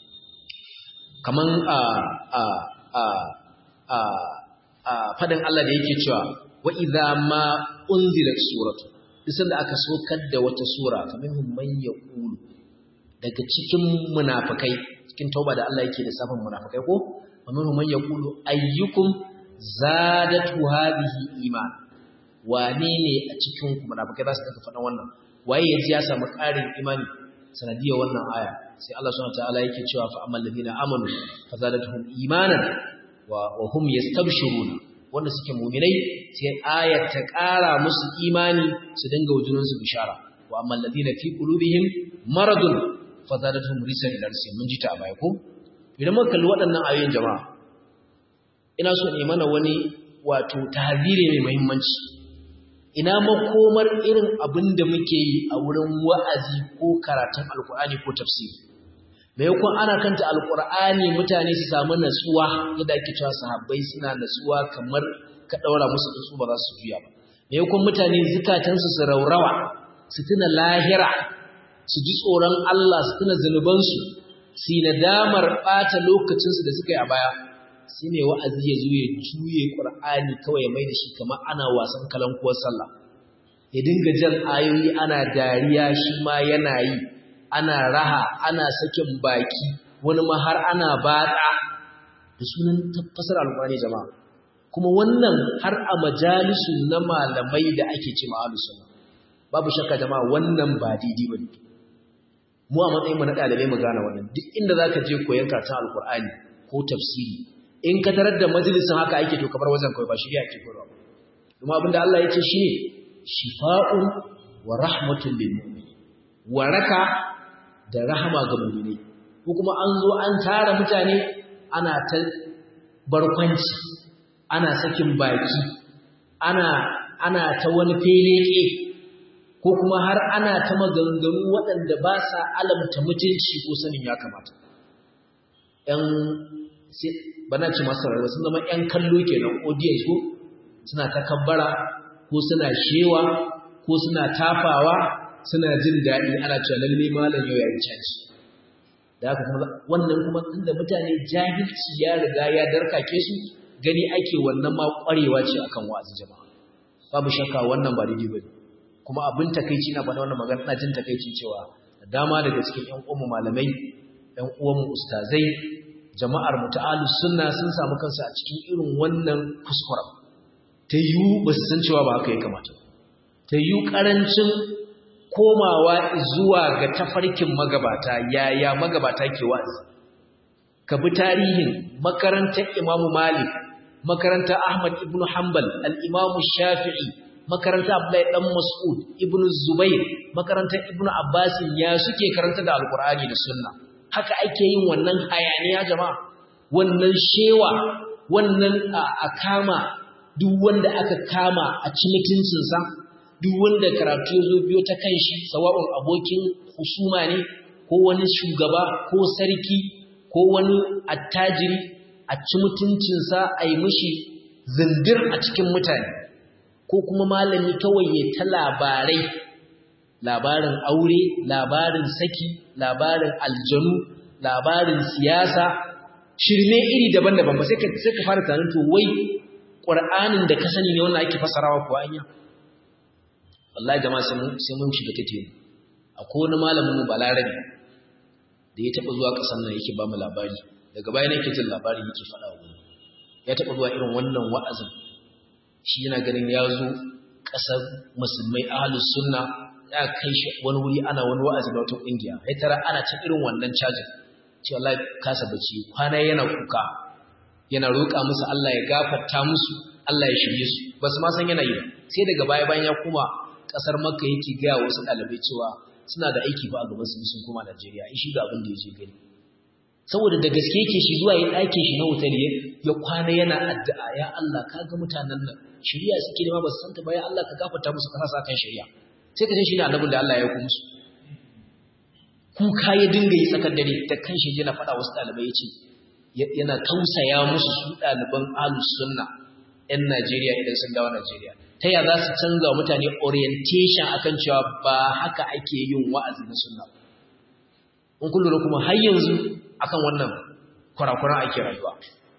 kaman a a a a a fadin Allah da yake cewa wa idza ma unzilat suratu duk da aka sokar da wata sura kaminhum man yaqulu daga cikin munafikai cikin tauba da Allah yake da safin munafikai ko kaminhum man yaqulu ayyukum zadatu hadhihi iman wane ne a cikin ku munafikai za su daga faɗan wannan waye yaji ya samu ƙarin imani sanadiyar wannan aya sai Allah subhanahu wataala yake cewa fa ammal ladina amanu fazadatuhum imanan wa wa hum yastabshiruna wanda suke mu'minai sai ayar ta ƙara musu imani su dinga wujunin su bishara wa ammal ladina fi qulubihim maradun fazadatuhum risan ila risan mun ji ta baya ko idan muka kalli waɗannan ayoyin jama'a ina so ne mana wani wato tahziri mai muhimmanci ina makomar irin abin da muke yi a wurin wa'azi ko karatun alkur'ani ko tafsiri maimakon ana kanta alkur'ani mutane su samu natsuwa yadda ake cewa sahabbai suna natsuwa kamar ka daura musu tsuntsu ba za su juya ba maimakon mutane zukatansu su raurawa su tuna lahira su ji tsoron Allah su tuna zunubansu su yi nadamar ɓata lokacinsu da suka yi a baya shi ne wa'azi ya zo ya juye ƙur'ani kawai ya mai da shi kamar ana wasan kalankuwar sallah ya dinga jan ayoyi ana dariya shi ma yana yi ana raha ana sakin baki wani ma har ana batsa da sunan tafasar alƙur'ani jama'a kuma wannan har a majalisu na malamai da ake ce ma'alu sunna babu shakka jama'a wannan ba daidai ba ne mu a matsayin mu na ɗalibai mu gane wannan duk inda za ka je koyon karatun alƙur'ani ko tafsiri in ka tarar da majalisin haka ake to kamar wajen kawai ba shirya ake koyarwa kuma abinda Allah ya ce shi ne shifa'un wa rahmatun lil mu'min waraka da rahama ga mu'mini ko kuma an zo an tara mutane ana ta barkwanci ana sakin baki ana ana ta wani feleke ko kuma har ana ta maganganu waɗanda ba sa alamta mutunci ko sanin ya kamata ‘yan bana ci masu rarraba sun zama ‘yan kallo kenan audience ko suna takabbara ko suna shewa ko suna tafawa suna jin daɗi ana cewa lalle malam yau ya yi caci da haka kuma wannan kuma inda mutane jahilci ya riga ya darkake su gani ake wannan ma ƙwarewa ce akan wa'azi jama'a babu shakka wannan ba daidai bane kuma abin takeici na faɗa wannan magana ina jin takeici cewa da dama daga cikin ƴan uwanmu malamai ƴan uwanmu ustazai jama'ar muta'alus sunna sun samu kansu a cikin irin wannan kuskuren ta yiwu ba su san cewa ba haka ya kamata ta yiwu ƙarancin komawa zuwa ga tafarkin magabata yaya magabata ke wa'azi ka bi tarihin makarantar Imam Malik makarantar Ahmad ibn Hanbal al-Imam Shafi'i makarantar Abdullahi dan Mas'ud ibn Zubair makarantar Ibn Abbas ya suke karanta da Alkur'ani da Sunna haka ake yin wannan hayaniya jama'a wannan shewa wannan a kama duk wanda aka kama a ci mutuncinsa duk wanda karatu ya zo biyo ta kanshi sawa'un abokin husuma ne ko wani shugaba ko sarki ko wani attajiri a ci mutuncinsa a yi mishi zindir a cikin mutane ko kuma malami kawai ya ta labarai labarin aure labarin saki labarin aljanu labarin siyasa shirme iri daban-daban ba sai ka sai ka fara tunanin to wai Qur'anin da ka sani ne wannan ake fasarawa ko anya wallahi jama'a sai mun sai mun shiga tace akwai wani malamin mu balarabi da ya taba zuwa kasan nan yake ba mu labari daga bayan yake jin labari yake faɗa wa ya taba zuwa irin wannan wa'azin shi yana ganin ya zo ƙasar musulmai ahlus sunna ya kai shi wani wuri ana wani wa'azi da wata ƙungiya ya tara ana cin irin wannan cajin ce Allah kasa bace kwana yana kuka yana roƙa musu Allah ya gafarta musu Allah ya shirye su ba su ma san yana yi ba sai daga baya bayan ya koma ƙasar Makka yake ga wasu ɗalibai cewa suna da aiki ba a gaban su sun koma Najeriya in shi ga abin da yake gani saboda da gaske yake shi zuwa yin ɗakin shi na hotel ya kwana yana addu'a ya Allah ka ga mutanen nan shari'a suke nema ba su santa ba ya Allah ka gafarta musu ka sa kan shari'a sai ka ce shi ne annabin da Allah ya yi musu kuka ya dinga yi tsakar dare da kanshi yana faɗa wasu ɗalibai ya ce yana tausaya musu su ɗaliban alus sunna 'yan Najeriya idan sun dawo Najeriya ta ya za su canza mutane orientation akan cewa ba haka ake yin wa'azi na sunna in kun lura kuma har yanzu akan wannan kurakuran ake rayuwa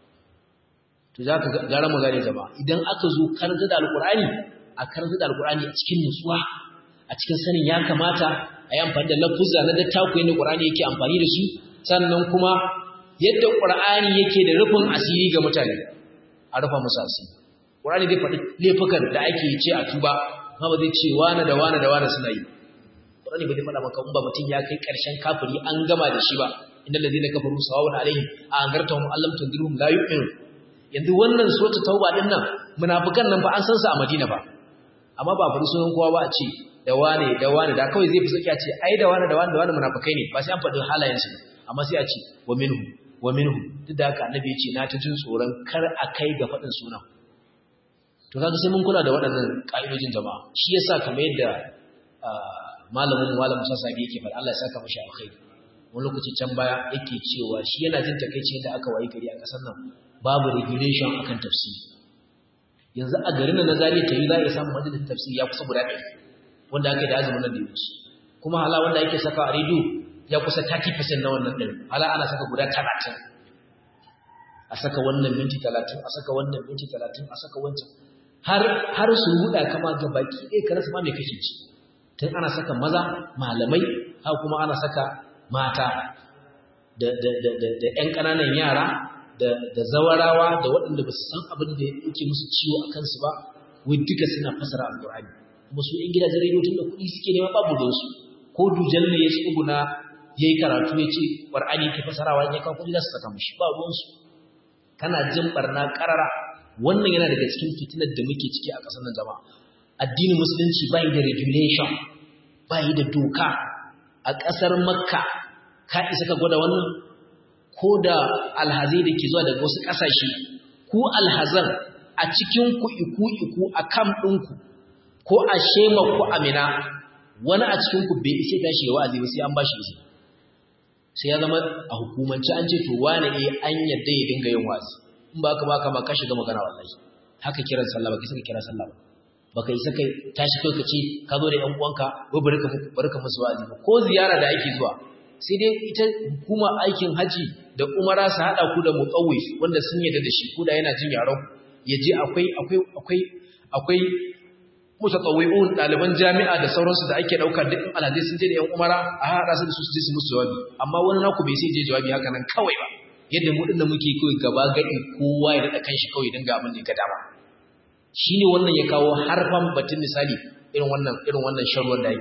to za ka gara mu gane jama'a idan aka zo karanta da alkur'ani a karanta da alkur'ani a cikin nutsuwa a cikin sanin ya kamata a yi amfani da lafuzza na dattaku yadda ƙur'ani yake amfani da su sannan kuma yadda ƙur'ani yake da rufin asiri ga mutane a rufa musu asiri ƙur'ani zai faɗi laifukan da ake ce a tuba amma ba zai ce wane da wane da wane suna yi ƙur'ani ba zai faɗa maka in ba mutum ya kai ƙarshen kafiri an gama da shi ba inda da zai na kafaru sawawun alaihim a an garta mu allam tundirhum la yu'minu yanzu wannan suratul tauba din nan munafikan nan ba an san su a madina ba amma ba faɗi sunan kowa ba a ce da wane da wane da kawai zai fi sauki a ce ai da wane da wane da wane munafikai ne ba sai an faɗi halayensu amma sai a ce wa minhu wa minhu duk da haka annabi ya ce na ta jin tsoron kar a kai ga faɗin sunan to kaga sai mun kula da waɗannan ƙa'idojin jama'a shi yasa kamar yadda malamin malam Musa Sabi yake faɗa Allah ya saka mashi alkhairi wani lokaci can baya yake cewa shi yana jin takeici da aka wayi gari a ƙasar nan babu regulation akan tafsiri yanzu a garin nan na Zaria tayi za a samu majalisar tafsiri ya kusa guda ɗaya wanda aka yi da azumin nan da ya wuce kuma hala wanda yake saka a rediyo ya kusa 30% na wannan ɗin hala ana saka guda 30 a saka wannan minti 30 a saka wannan minti 30 a saka wancan har har su ruda kama ga baki ɗaya ka rasa ma me kake ci tun ana saka maza malamai har kuma ana saka mata da da da da, da ƴan ƙananan yara da da zawarawa da waɗanda ba su san abin da yake musu ciwo a kansu ba wai duka suna fasara alƙur'ani kuma su ‘yan gidajen rediyo tun da kuɗi suke nema babu donsu ko dujal ne ya tsuguna ya yi karatu ya ce ƙwar'ani ke fasarawa ya kawo kuɗi za su saka mashi ba ruwansu kana jin ɓarna ƙarara wannan yana daga cikin fitinar da muke ciki a ƙasar nan jama'a addinin musulunci ba yi da regulation ba yi da doka a ƙasar makka ka isa ka gwada wannan ko da alhazai da ke zuwa daga wasu ƙasashe ku alhazan a cikin ku iku iku a kam ɗinku ko a shema ko amina wani a cikin ku bai isa tashi ya wa'azi ba sai an bashi izini sai ya zama a hukumance an ce to wane eh an yadda ya dinga yin wa'azi in ba ka ba ka ma ka shiga magana wallahi haka kiran sallah ba kai saka kira sallah ba baka isa kai tashi kai ka ce ka zo da yan uwanka ko bari ka bari ka musu wa'azi ko ziyara da ake zuwa sai dai ita hukuma aikin haji da umara su hada ku da muqawwif wanda sun yadda da shi ko da yana jin yaron ya je akwai akwai akwai akwai mutatawwi'un ɗaliban jami'a da sauransu da ake ɗauka duk alhazai sun je da 'yan umara a haɗa su da su je su musu jawabi amma wani naku bai sai je jawabi haka nan kawai ba yadda mu dinda muke kawai gaba gadi kowa ya daɗa kanshi kawai don ga abin da ya ga dama shi ne wannan ya kawo harfan batun misali irin wannan irin wannan sharuwan da yake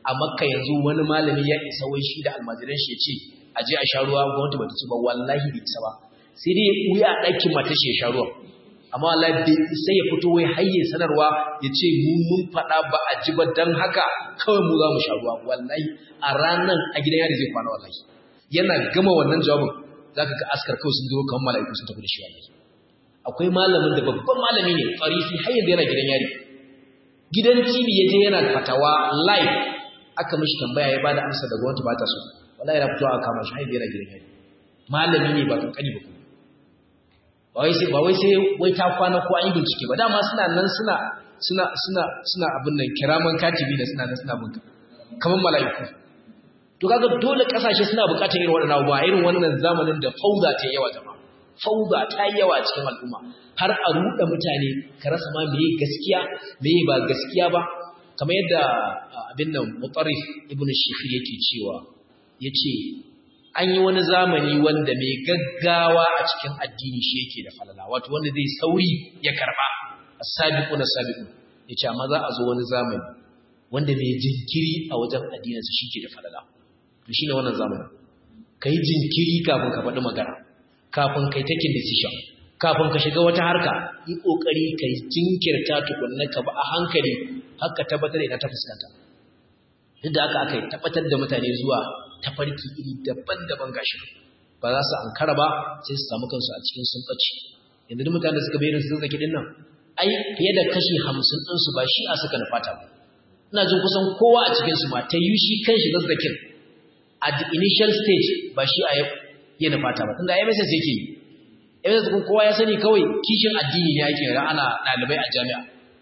a makka yanzu wani malami ya isa wai shi da almajiran shi ya ce a je a sha ruwa gwamnati ba ta ci ba wallahi bai isa ba sai dai wuya a ɗakin mata shi ya sha ruwa amma wallahi bai isa ya fito wai hayye sanarwa ya ce mu mun faɗa ba a ji ba don haka kawai mu za mu sha ruwa wallahi a ranar a gidan yari zai kwana wallahi yana gama wannan jawabin za ka ga askar kawai sun zo kamar mala'iku sun tafi da shi wallahi akwai malamin da babban malami ne farifi har yanzu yana gidan yari gidan tv ya je yana fatawa live aka mishi tambaya ya bada amsa da gwamnati ba ta so wallahi yana fitowa a kama shi har yanzu yana gidan yari malami ne ba kankani ba kuma ba wai sai ba wai sai wai ta kwana ko an yi bincike ba dama suna nan suna suna suna suna abin nan kiraman katibi da suna nan suna bunka kamar mala'iku to kaga dole kasashe suna bukatar irin wannan abu ba irin wannan zamanin da fauda ta yawa jama'a fauda ta yawa cikin al'umma har a ruɗa mutane ka rasa ma meye gaskiya meye ba gaskiya ba kamar yadda abin nan mutarrif ibn shifir yake cewa yace an yi wani zamani wanda mai gaggawa a cikin addini shi yake da falala wato wanda zai sauri ya karba as-sabiqu na sabiqu yace amma za a zo wani zamani wanda mai jinkiri a wajen addininsa shi ke da falala to shine wannan zamanin kai jinkiri kafin ka faɗi magana kafin kai taking decision kafin ka shiga wata harka yi kokari kai jinkirta tukunna ka ba a hankali haka tabbatar da ina ta fuskanta duk da aka aka tabbatar da mutane zuwa tafarki iri daban-daban gashi ba za su ankara ba sai su samu kansu a cikin sun ɓace yanzu duk mutane da suka bayyana sun zaki dinnan ai fiye da kashi hamsin ɗinsu ba shi a suka nufata ba ina jin kusan kowa a cikinsu ma ta yi shi kan shi zazzakin at the initial stage ba shi a ya nufata ba tunda MSS yake yi MSS kun kowa ya sani kawai kishin addini ne yake ran ana ɗalibai a jami'a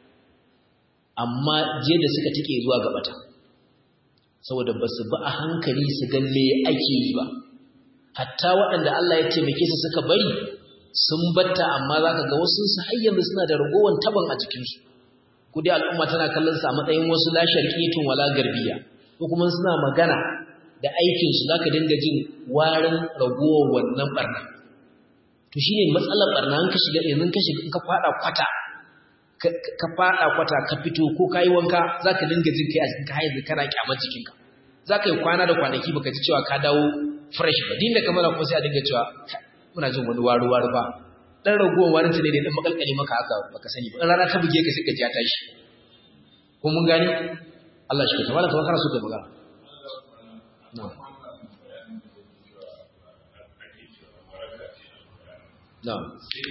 amma je da suka tike zuwa gabata saboda ba su bi a hankali su ga me ake yi ba hatta waɗanda Allah ya taimake su suka bari sun batta amma za ka ga wasu su har yanzu suna da ragowar taban a jikinsu ko dai al'umma tana kallon su a matsayin wasu la sharqiyatun wala garbiya ko kuma suna magana da aikin su zaka dinga jin warin ragowar wannan barna to shine matsalar barna an ka shiga yanzu ka shiga in ka fada kwata ka fada kwata ka fito ko kai wanka zaka dinga jin kai a cikin kai yanzu kana kyamar jikinka zaka yi kwana da kwanaki baka ji cewa ka dawo fresh ba din da kamar kuma sai a dinga cewa muna jin wani waru waru ba dan ragowar warin ta ne da dan makalkale maka haka baka sani ba in rana ta buge ka sai ka ji ya tashi ko mun gani Allah shi ka tabala kamar kana so ka magana na'am na'am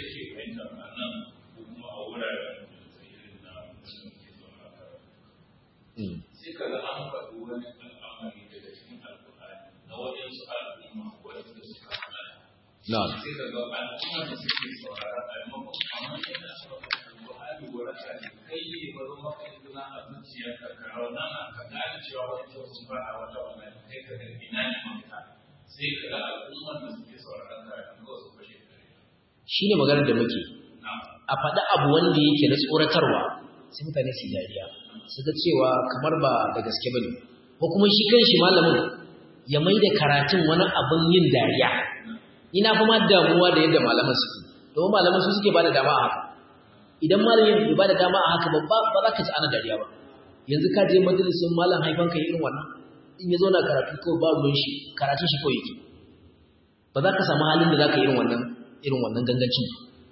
sai ka ga an faɗi wani al'amari daga cikin alƙur'ani na waɗansu al'umma waɗanda suka hana na'am sai ka ga al'umma da suke saurara a maimakon amma yana saurara alƙur'ani waraka ne kai ne ba zo maka izina a zuciyarka ka raunana ka gane cewa wani sun fara wata wannan kai ka ga ina ne mafita sai ka ga al'umman da suke sauraron karatun kawai su fashe da shine maganar da muke a faɗi abu wanda yake na tsoratarwa sai mutane su dariya su ga cewa kamar ba da gaske bane ko kuma shi kanshi malamin ya mai da karatun wani abin yin dariya ina fa ma damuwa da yadda malaman suke domin malaman su suke bada dama a haka idan malamin bai bada dama a haka ba ba za ka ji ana dariya ba yanzu ka je majalisin malam haifanka irin wannan in ya zo na karatu kawai ba ruwan shi karatun shi kawai yake ba za ka samu halin da za ka irin wannan irin wannan gangancin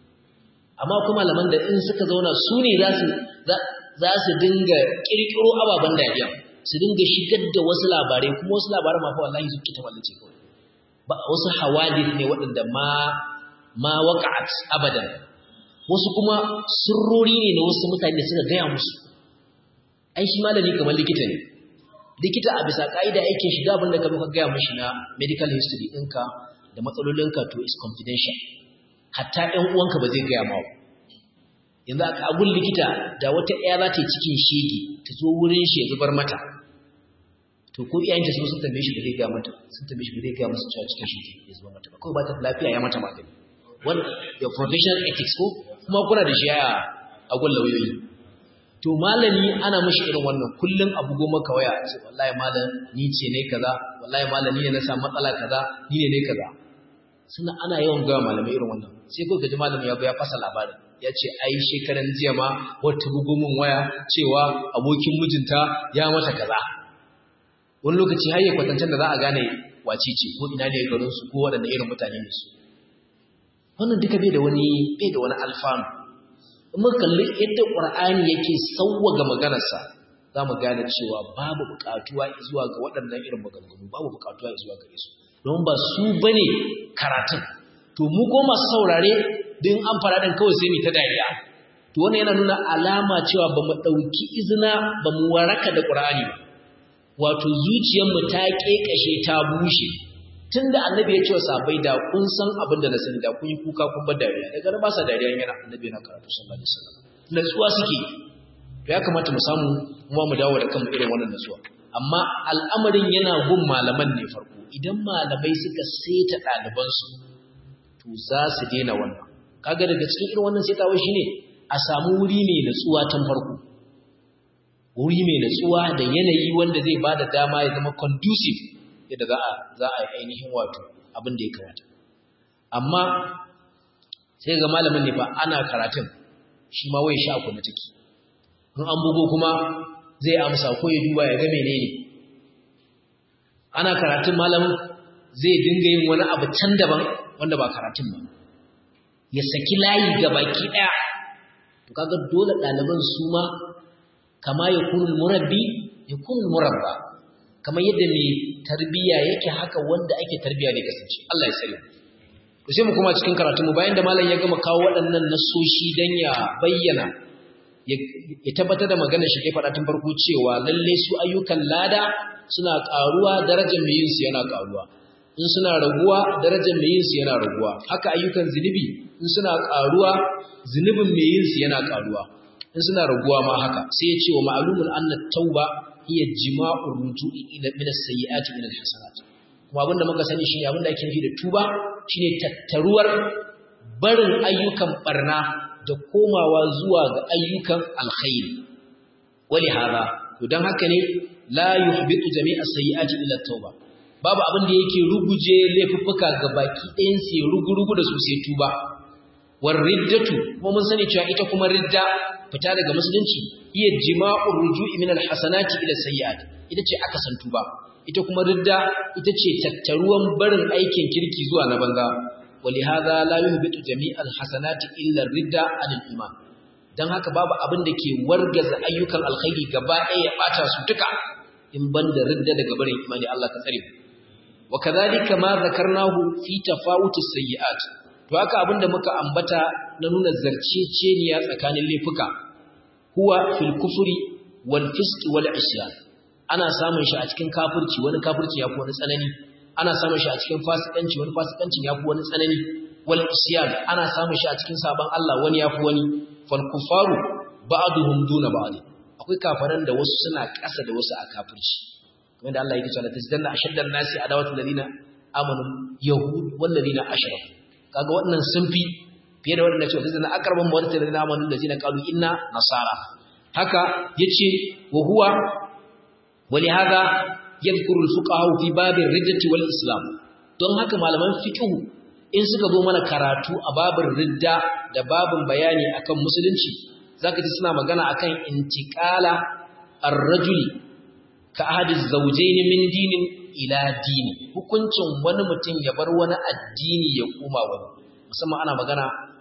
amma kuma malaman da in suka zauna su ne za su za su dinga kirkiro ababen dariya su dinga shigar da wasu labarai kuma wasu labarai ma fa wallahi su kita wallace kawai ba wasu hawadith ne waɗanda ma ma waqa'at abadan wasu kuma sirrori ne na wasu mutane da suka gaya musu ai shi malami kamar likita ne likita a bisa ka'ida yake shiga abin da ka muka gaya mishi na medical history ɗinka da matsalolinka to is confidential hatta ɗan uwanka ba zai gaya ma yanzu a kagun likita da wata ɗaya za ta yi cikin shege ta zo wurin shi ya zubar mata to ko iyayenta su sun tambaye shi ba zai gaya mata sun tambaye shi ba zai gaya musu cewa cikin shege ya zubar mata ba kawai ba ta lafiya ya mata magani wani your professional ethics ko kuma kuna da shi a gun lauyoyi to malami ana mashi irin wannan kullum abu goma ka waya ce wallahi malam ni ce ne kaza wallahi malam ni ne na samu matsala kaza ni ne ne kaza suna ana yawan gawa malamai irin wannan sai ko gaji malami ya ya fasa labarin ya ce ai shekaran jiya ma wata bugumin waya cewa abokin mijinta ya mata kaza wani lokaci har ya kwatancen da za a gane wace ce ko ina ne garin su ko waɗanda irin mutane ne su wannan duka bai da wani bai da wani alfanu in muka kalli yadda qur'ani yake sawwaga maganarsa za mu gane cewa babu buƙatuwa zuwa ga waɗannan irin maganganu babu buƙatuwa zuwa gare su don ba su bane karatun to mu ko masu saurare din an fara dan kawai sai mu ta dariya to wannan yana nuna alama cewa ba mu ɗauki izina ba mu waraka da qur'ani ba wato zuciyarmu ta kekashe ta bushe tunda annabi ya ce wa sahabbai da kun san abin da na sani da kun yi kuka kun bar dariya daga nan ba sa dariya yana annabi yana karatu sallallahu alaihi wasallam natsuwa suke to ya kamata mu samu kuma mu dawo da kanmu irin wannan natsuwa amma al'amarin yana gun malaman ne farko idan malamai suka seta ɗalibansu to za su daina wannan kaga daga cikin irin wannan setawa shine a samu wuri mai natsuwa tun farko wuri mai natsuwa da yanayi wanda zai bada dama ya zama conducive yadda za a za a yi ainihin wato abin da ya kamata amma sai ga malamin ne fa ana karatun shi ma wai sha ku na take in an bugo kuma zai amsa ko ya duba ya ga menene ana karatun malamin zai dinga yin wani abu can daban wanda ba karatun ba ya saki layi ga baki daya to kaga dole ɗaliban su ma kama ya kunul murabbi ya kunul murabba kamar yadda mai tarbiya yake haka wanda ake tarbiya ne kasance Allah ya sani to sai mu kuma cikin karatu mu bayan da malam ya gama kawo waɗannan nasoshi dan ya bayyana ya tabbatar da maganar shi kai faɗa tun farko cewa lalle su ayyukan lada suna ƙaruwa darajar mai yin su yana ƙaruwa in suna raguwa darajar mai yin su yana raguwa haka ayyukan zinubi in suna ƙaruwa zunubin mai yin su yana ƙaruwa in suna raguwa ma haka sai ya ce wa ma'lumun anna tauba hiya jima'ur ruju'i ila min as-sayyi'ati ila al-hasanat kuma abinda muka sani shine abinda ake nufi da tuba shine tattaruwar barin ayyukan barna da komawa zuwa ga ayyukan alkhairi wali hada to dan haka ne la yuhbitu jami'a sayyi'ati ila tauba babu abin da yake ruguje laifuffuka ga baki ɗayan su rugurugu da su sai tuba war riddatu kuma mun sani cewa ita kuma ridda fita daga musulunci iya jima'ur ruju'i min alhasanati ila sayyi'ati ita ce aka san tuba ita kuma ridda ita ce tattaruwan barin aikin kirki zuwa na banza ولهذا لا يهبط جميع الحسنات الا الردة عن الايمان dan haka babu abin da ke wargaza ayyukan alkhairi gaba ɗaya ya bata su duka in banda ridda daga barin imani Allah ka tsare wa kadhalika ma zakarnahu fi tafawut as-sayyi'at to haka abin da muka ambata na nuna zarceceniya tsakanin laifuka huwa fil kufri wal fisq wal isyan ana samun shi a cikin kafirci wani kafirci yafi wani tsanani ana samun shi a cikin fasikanci wani fasikancin yafi wani tsanani wal isyan ana samun shi a cikin saban Allah wani yafi wani fal kufaru ba'duhum duna ba'd akwai kafaran da wasu suna ƙasa da wasu a kafirci kamar da Allah yake cewa tazdanna ashaddan nasi adawatu ladina amanu yahud wal ladina ashraku kaga wannan sun fi fiye da wannan cewa tazdanna aqrabu wa ladina amanu ladina qalu inna nasara haka yace wa huwa ولهذا yadhkuru al-fuqaha fi babin riddati wal islam don haka malaman fiqh in suka zo mana karatu a babin ridda da babin bayani akan musulunci zaka ji suna magana akan intiqala ar-rajuli ka ahadi zawjayn min dinin ila dini hukuncin wani mutum ya bar wani addini ya koma wani musamman ana magana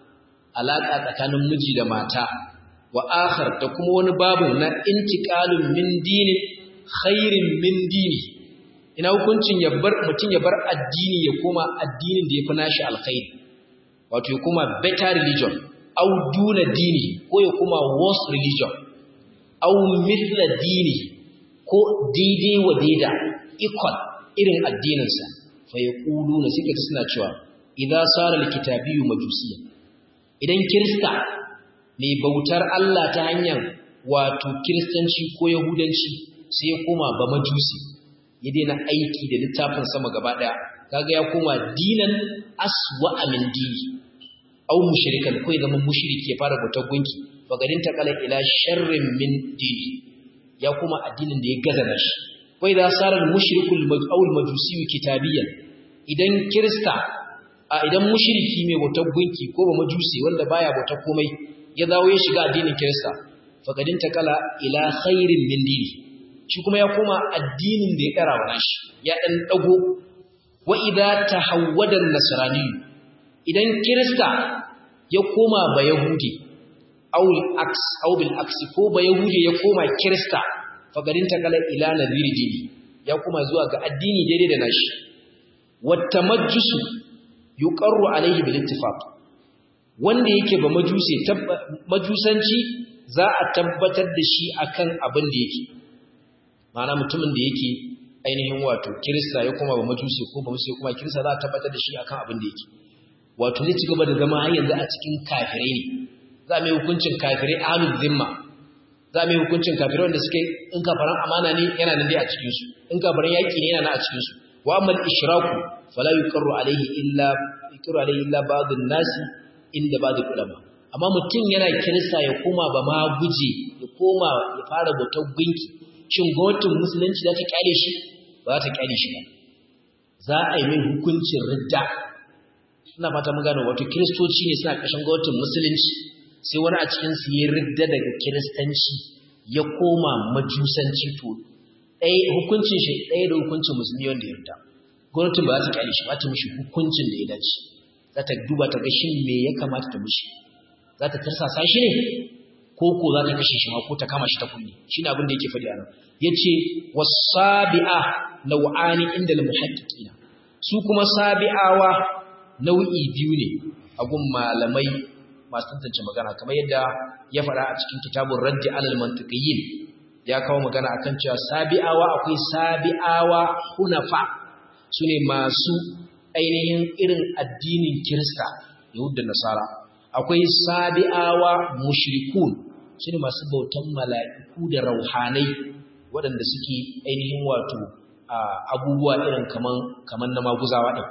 alaka tsakanin miji da mata wa akhar da kuma wani babu na intiqalun min dinin khairin min dini ina hukuncin ya bar mutum ya bar addini ya koma addinin da ya fi nashi alkhairi wato ya koma better religion au duna dini ko ya koma worse religion au mithla dini ko daidai wa daida equal irin addininsa fa ya ƙulu na suke suna cewa idan sara likitabiyu majusiya idan kirista mai bautar Allah ta hanyar wato kiristanci ko yahudanci sai ya koma ba majusi ya daina aiki da littafin sama gaba daya kaga ya koma dinan aswa min dini au mushrikan ko ya zama mushriki ya fara bautar gunki bagarin ta kala ila sharrin min dini ya koma addinin da ya gaza nashi wa idza sara al-mushrikul aw al-majusi kitabiyan idan kirista a idan mushriki mai bautar gunki ko ba majusi wanda baya bautar komai ya dawo ya shiga addinin kirista faqadin ta kala ila khairin min dini shi kuma ya koma addinin da ya kara wa nashi ya dan dago wa idza tahawwada an-nasrani idan kirista ya koma ba yahudi aw al-aks aw bil aks ko ba yahudi ya koma kirista fagarin ta kala ila nadiri dini ya koma zuwa ga addini daidai da nashi wat tamajjusu yuqarru alayhi bil ittifaq wanda yake ba majusi majusanci za a tabbatar da shi akan abin da yake ma'ana mutumin da yake ainihin wato kirista ya koma ba majusi ko ba musu kuma kirista za a tabbatar da shi akan abin da yake wato zai ci gaba da zama har yanzu a cikin kafirai ne za mu yi hukuncin kafirai ahlul zimma za mu yi hukuncin kafirai wanda suke in kafaran amana ne yana nan dai a cikin su in kafaran yaki ne yana nan a cikin su wa amma al-ishraku fala yuqarru alayhi illa yuqarru alayhi illa ba'd an-nasi inda ba'd ulama amma mutum yana kirista ya koma ba ma guje ya koma ya fara bautar gunki shin gwamnatin musulunci za ta kyale shi ba za ta kyale shi ba za a yi mai hukuncin ridda ina fata mun gano wato kiristoci ne suna kashin gwamnatin musulunci sai wani a cikin su ya ridda daga kiristanci ya koma majusanci to ɗaya hukuncin shi ɗaya da hukuncin musulmi wanda ya ridda gwamnatin ba za ta kyale shi ba ta mishi hukuncin da ya dace za ta duba ta ga shin me ya kamata ta mishi za ta tarsasa shi ne ko ko za ta kashe shi ma ko ta kama shi ta kulle shine abin da yake faɗi anan yace wasabi'a nau'ani inda al-muhaddiqina su kuma sabi'awa nau'i biyu ne a gun malamai masu tantance magana kamar yadda ya faɗa a cikin kitabun raddi alal mantiqiyyin ya kawo magana akan cewa sabi'awa akwai sabi'awa hunafa sune masu ainihin irin addinin kirista yahud da nasara akwai sabi'awa mushrikun sune masu bautan mala'iku da rauhanai waɗanda suke ainihin wato abubuwa irin kaman kaman na maguzawa ɗin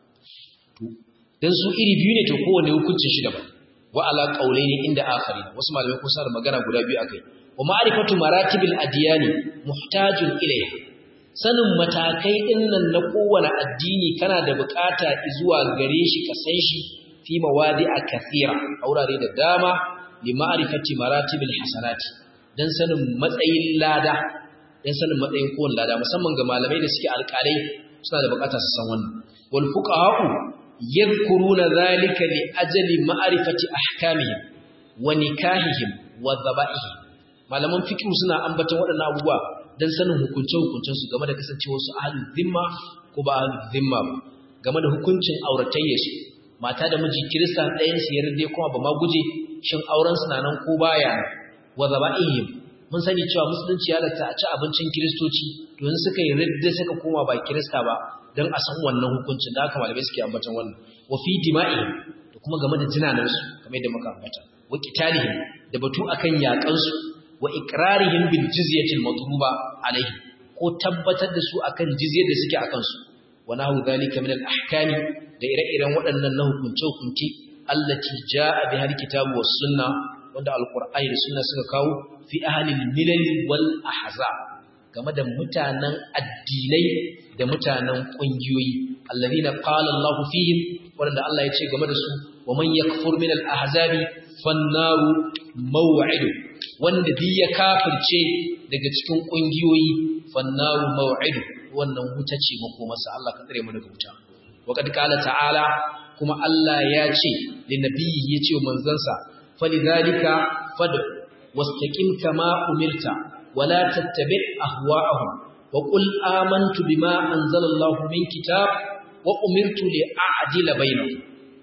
dan su iri biyu ne to kowanne hukuncin shi daban wa ala qawlaini inda akharin wasu malamai kun sa magana guda biyu akai wa ma'rifatu maratibil adyani muhtajun ilayha sanin matakai dinnan na kowane addini kana da bukata zuwa gare shi ka san shi fi mawadi'a kathira aurare da dama li ma'rifati maratibil hasanati dan sanin matsayin lada dan sanin matsayin kowane lada musamman ga malamai da suke alƙalai suna da bukata su san wannan wal fuqaha'u yadhkuruna dhalika li ajli ma'rifati ahkamihim wa nikahihim wa dhaba'ihim malaman fiqh suna ambaton waɗannan abubuwa dan sanin hukunce hukuncen su game da kasancewar su ahlul zimma ko ba ahlul zimma ba game da hukuncin auratayya su mata da miji kirista ɗayan su yarda kuma ba ma guje shin auren su nan ko baya wa dhaba'ihim mun sani cewa musulunci ya lata a ci abincin kiristoci don suka yi ridda suka koma ba kirista ba don a san wannan hukuncin da aka malamai suke ambatan wannan wa fi dima'ihim da kuma game da jinanansu kamar yadda muka ambata wa qitalihim da batu akan yakan su wa iqrarihim bil jizyati al matluba alaihim ko tabbatar da su akan jizyar da suke akan su wa nahu dhalika min al ahkami da ire-iren waɗannan na hukunce hukunci allati jaa biha al kitabu was sunna wanda alqur'ani da sunna suka kawo fi ahli al milal wal ahzab game da mutanen addinai da mutanen ƙungiyoyi allazina qala Allah fihim wanda Allah ya ce game da su wa man yakfur min al-ahzabi fan-naru maw'idu wanda bi ya kafirce daga cikin ƙungiyoyi fan-naru maw'idu wannan wuta ce makomarsa Allah ka tsare mu daga wuta wa kad qala ta'ala kuma Allah ya ce linabiyyi ya ce wa manzansa falidhalika fad wastaqim kama umirta ولا تتبع أهواءهم وقل آمنت بما أنزل الله من كتاب وأمرت لأعدل بينهم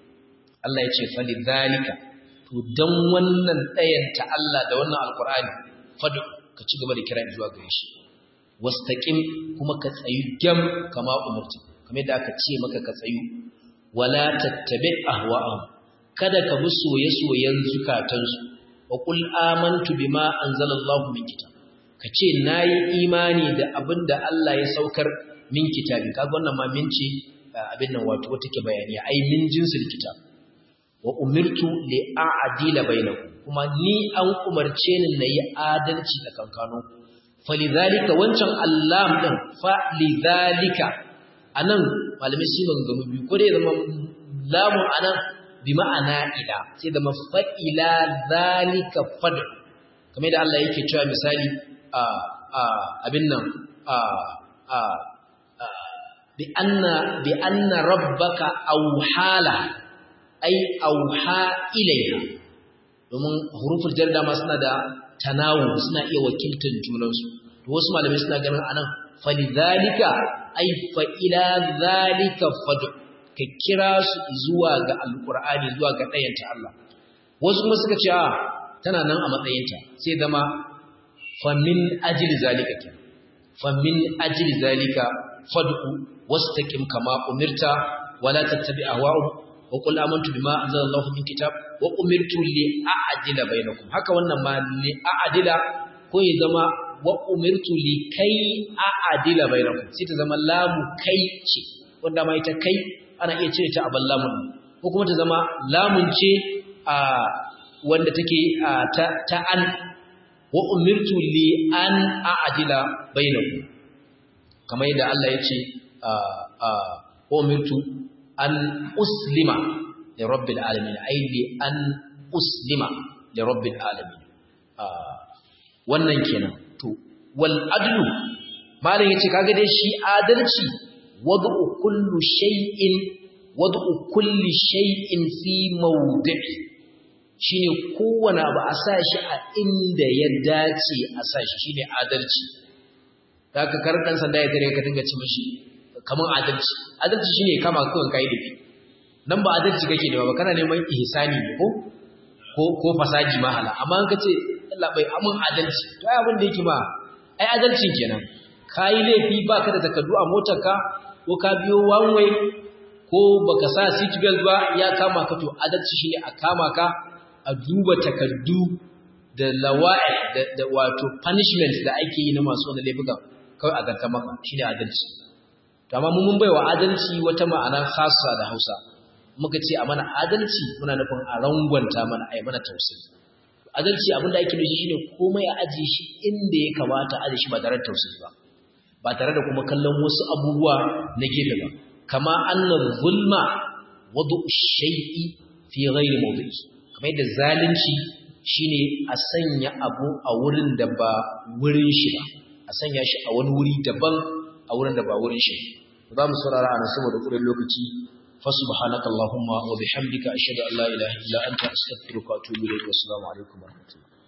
Allah ya ce fali zalika to dan wannan ɗayan ta Allah da wannan alkur'ani fadu ka ci gaba da kira zuwa gare shi wastaqim kuma ka tsayu gam kama umurti kamar da aka ce maka ka tsayu wala tattabi ahwa'ahum kada ka bi soye-soyen zukatansu wa qul amantu bima anzalallahu min kitab ka ce na yi imani da abin da Allah ya saukar min kitabi kaga wannan ma min ce abin nan wato wata ke bayani ai min jinsil kitab wa umirtu li a'dila bainakum kuma ni an umarce ni na yi adalci da kankano falidhalika wancan allam din fa lidhalika anan malamai sun maganganu biyu ko dai zama lamun anan bi ma'ana ila sai da mafa'ila zalika fad kamar da Allah yake cewa misali abin nan bi anna bi anna rabbaka awhala ay awha ilayha domin huruful jar dama suna da tanawu suna iya wakiltar junansu to wasu malamai suna ganin anan falidhalika ay fa ila zalika fad'u ka kira su zuwa ga alkur'ani zuwa ga ɗayanta Allah wasu kuma suka ce a tana nan a matsayinta sai zama famin ajil zalika ke famin ajil zalika fad'u wastaqim kama umirta wala tattabi ahwa'u wa qul amantu bima anzalallahu min kitab wa umirtu li a'dila bainakum haka wannan ma li a'dila ko ya zama wa umirtu li kai a'dila bainakum sai ta zama lamu kai ce wanda ma ita kai ana iya cire ta a ballamun ko kuma ta zama lamun ce a wanda take ta an wa umirtu li an a'dila bainakum kamar yadda Allah ya ce wa umirtu an uslima li rabbil alamin ay li an uslima li rabbil alamin wannan kenan to wal adlu malam yace kaga dai shi adalci wad'u kullu shay'in wad'u kulli shay'in fi mawdi'i shine kowane abu a sa shi a inda ya dace a sa shi shine adalci zaka kar dan sanda ya tare ka dinga ci mishi kaman adalci adalci shine kama kawai kai da nan ba adalci kake da ba kana neman ihsani ne ko ko ko fasaji mahala amma an kace Allah bai amun adalci to ai abin da yake ma ai adalcin kenan kai laifi baka da takardu a motarka ko ka biyo one way ko baka sa seat belt ba ya kama ka to adalci shine a kama ka a duba takardu da lawa'i da, da wato punishment da ake yi na masu wani laifuka kawai a zarta maka shine adalci to amma mun baiwa adalci wata ma'ana khassa da Hausa muka ce a mana adalci muna nufin a rangwanta mana ai mana tausayi adalci abinda ake nufi shine komai a aje shi inda ya kamata aje shi ba tare da tausayi ba ba tare da kuma kallon wasu abubuwa na gefe ba kama annar zulma wadu shay'i fi ghairi mawdi'i kamar yadda zalunci shine a sanya abu a wurin da ba wurin shi ba a sanya shi a wani wuri daban a wurin da ba wurin shi za mu saurara ana saboda ƙurin lokaci fa subhanaka allahumma wa bihamdika ashhadu an la ilaha illa anta astaghfiruka wa atubu ilayk wa assalamu alaikum wa rahmatullahi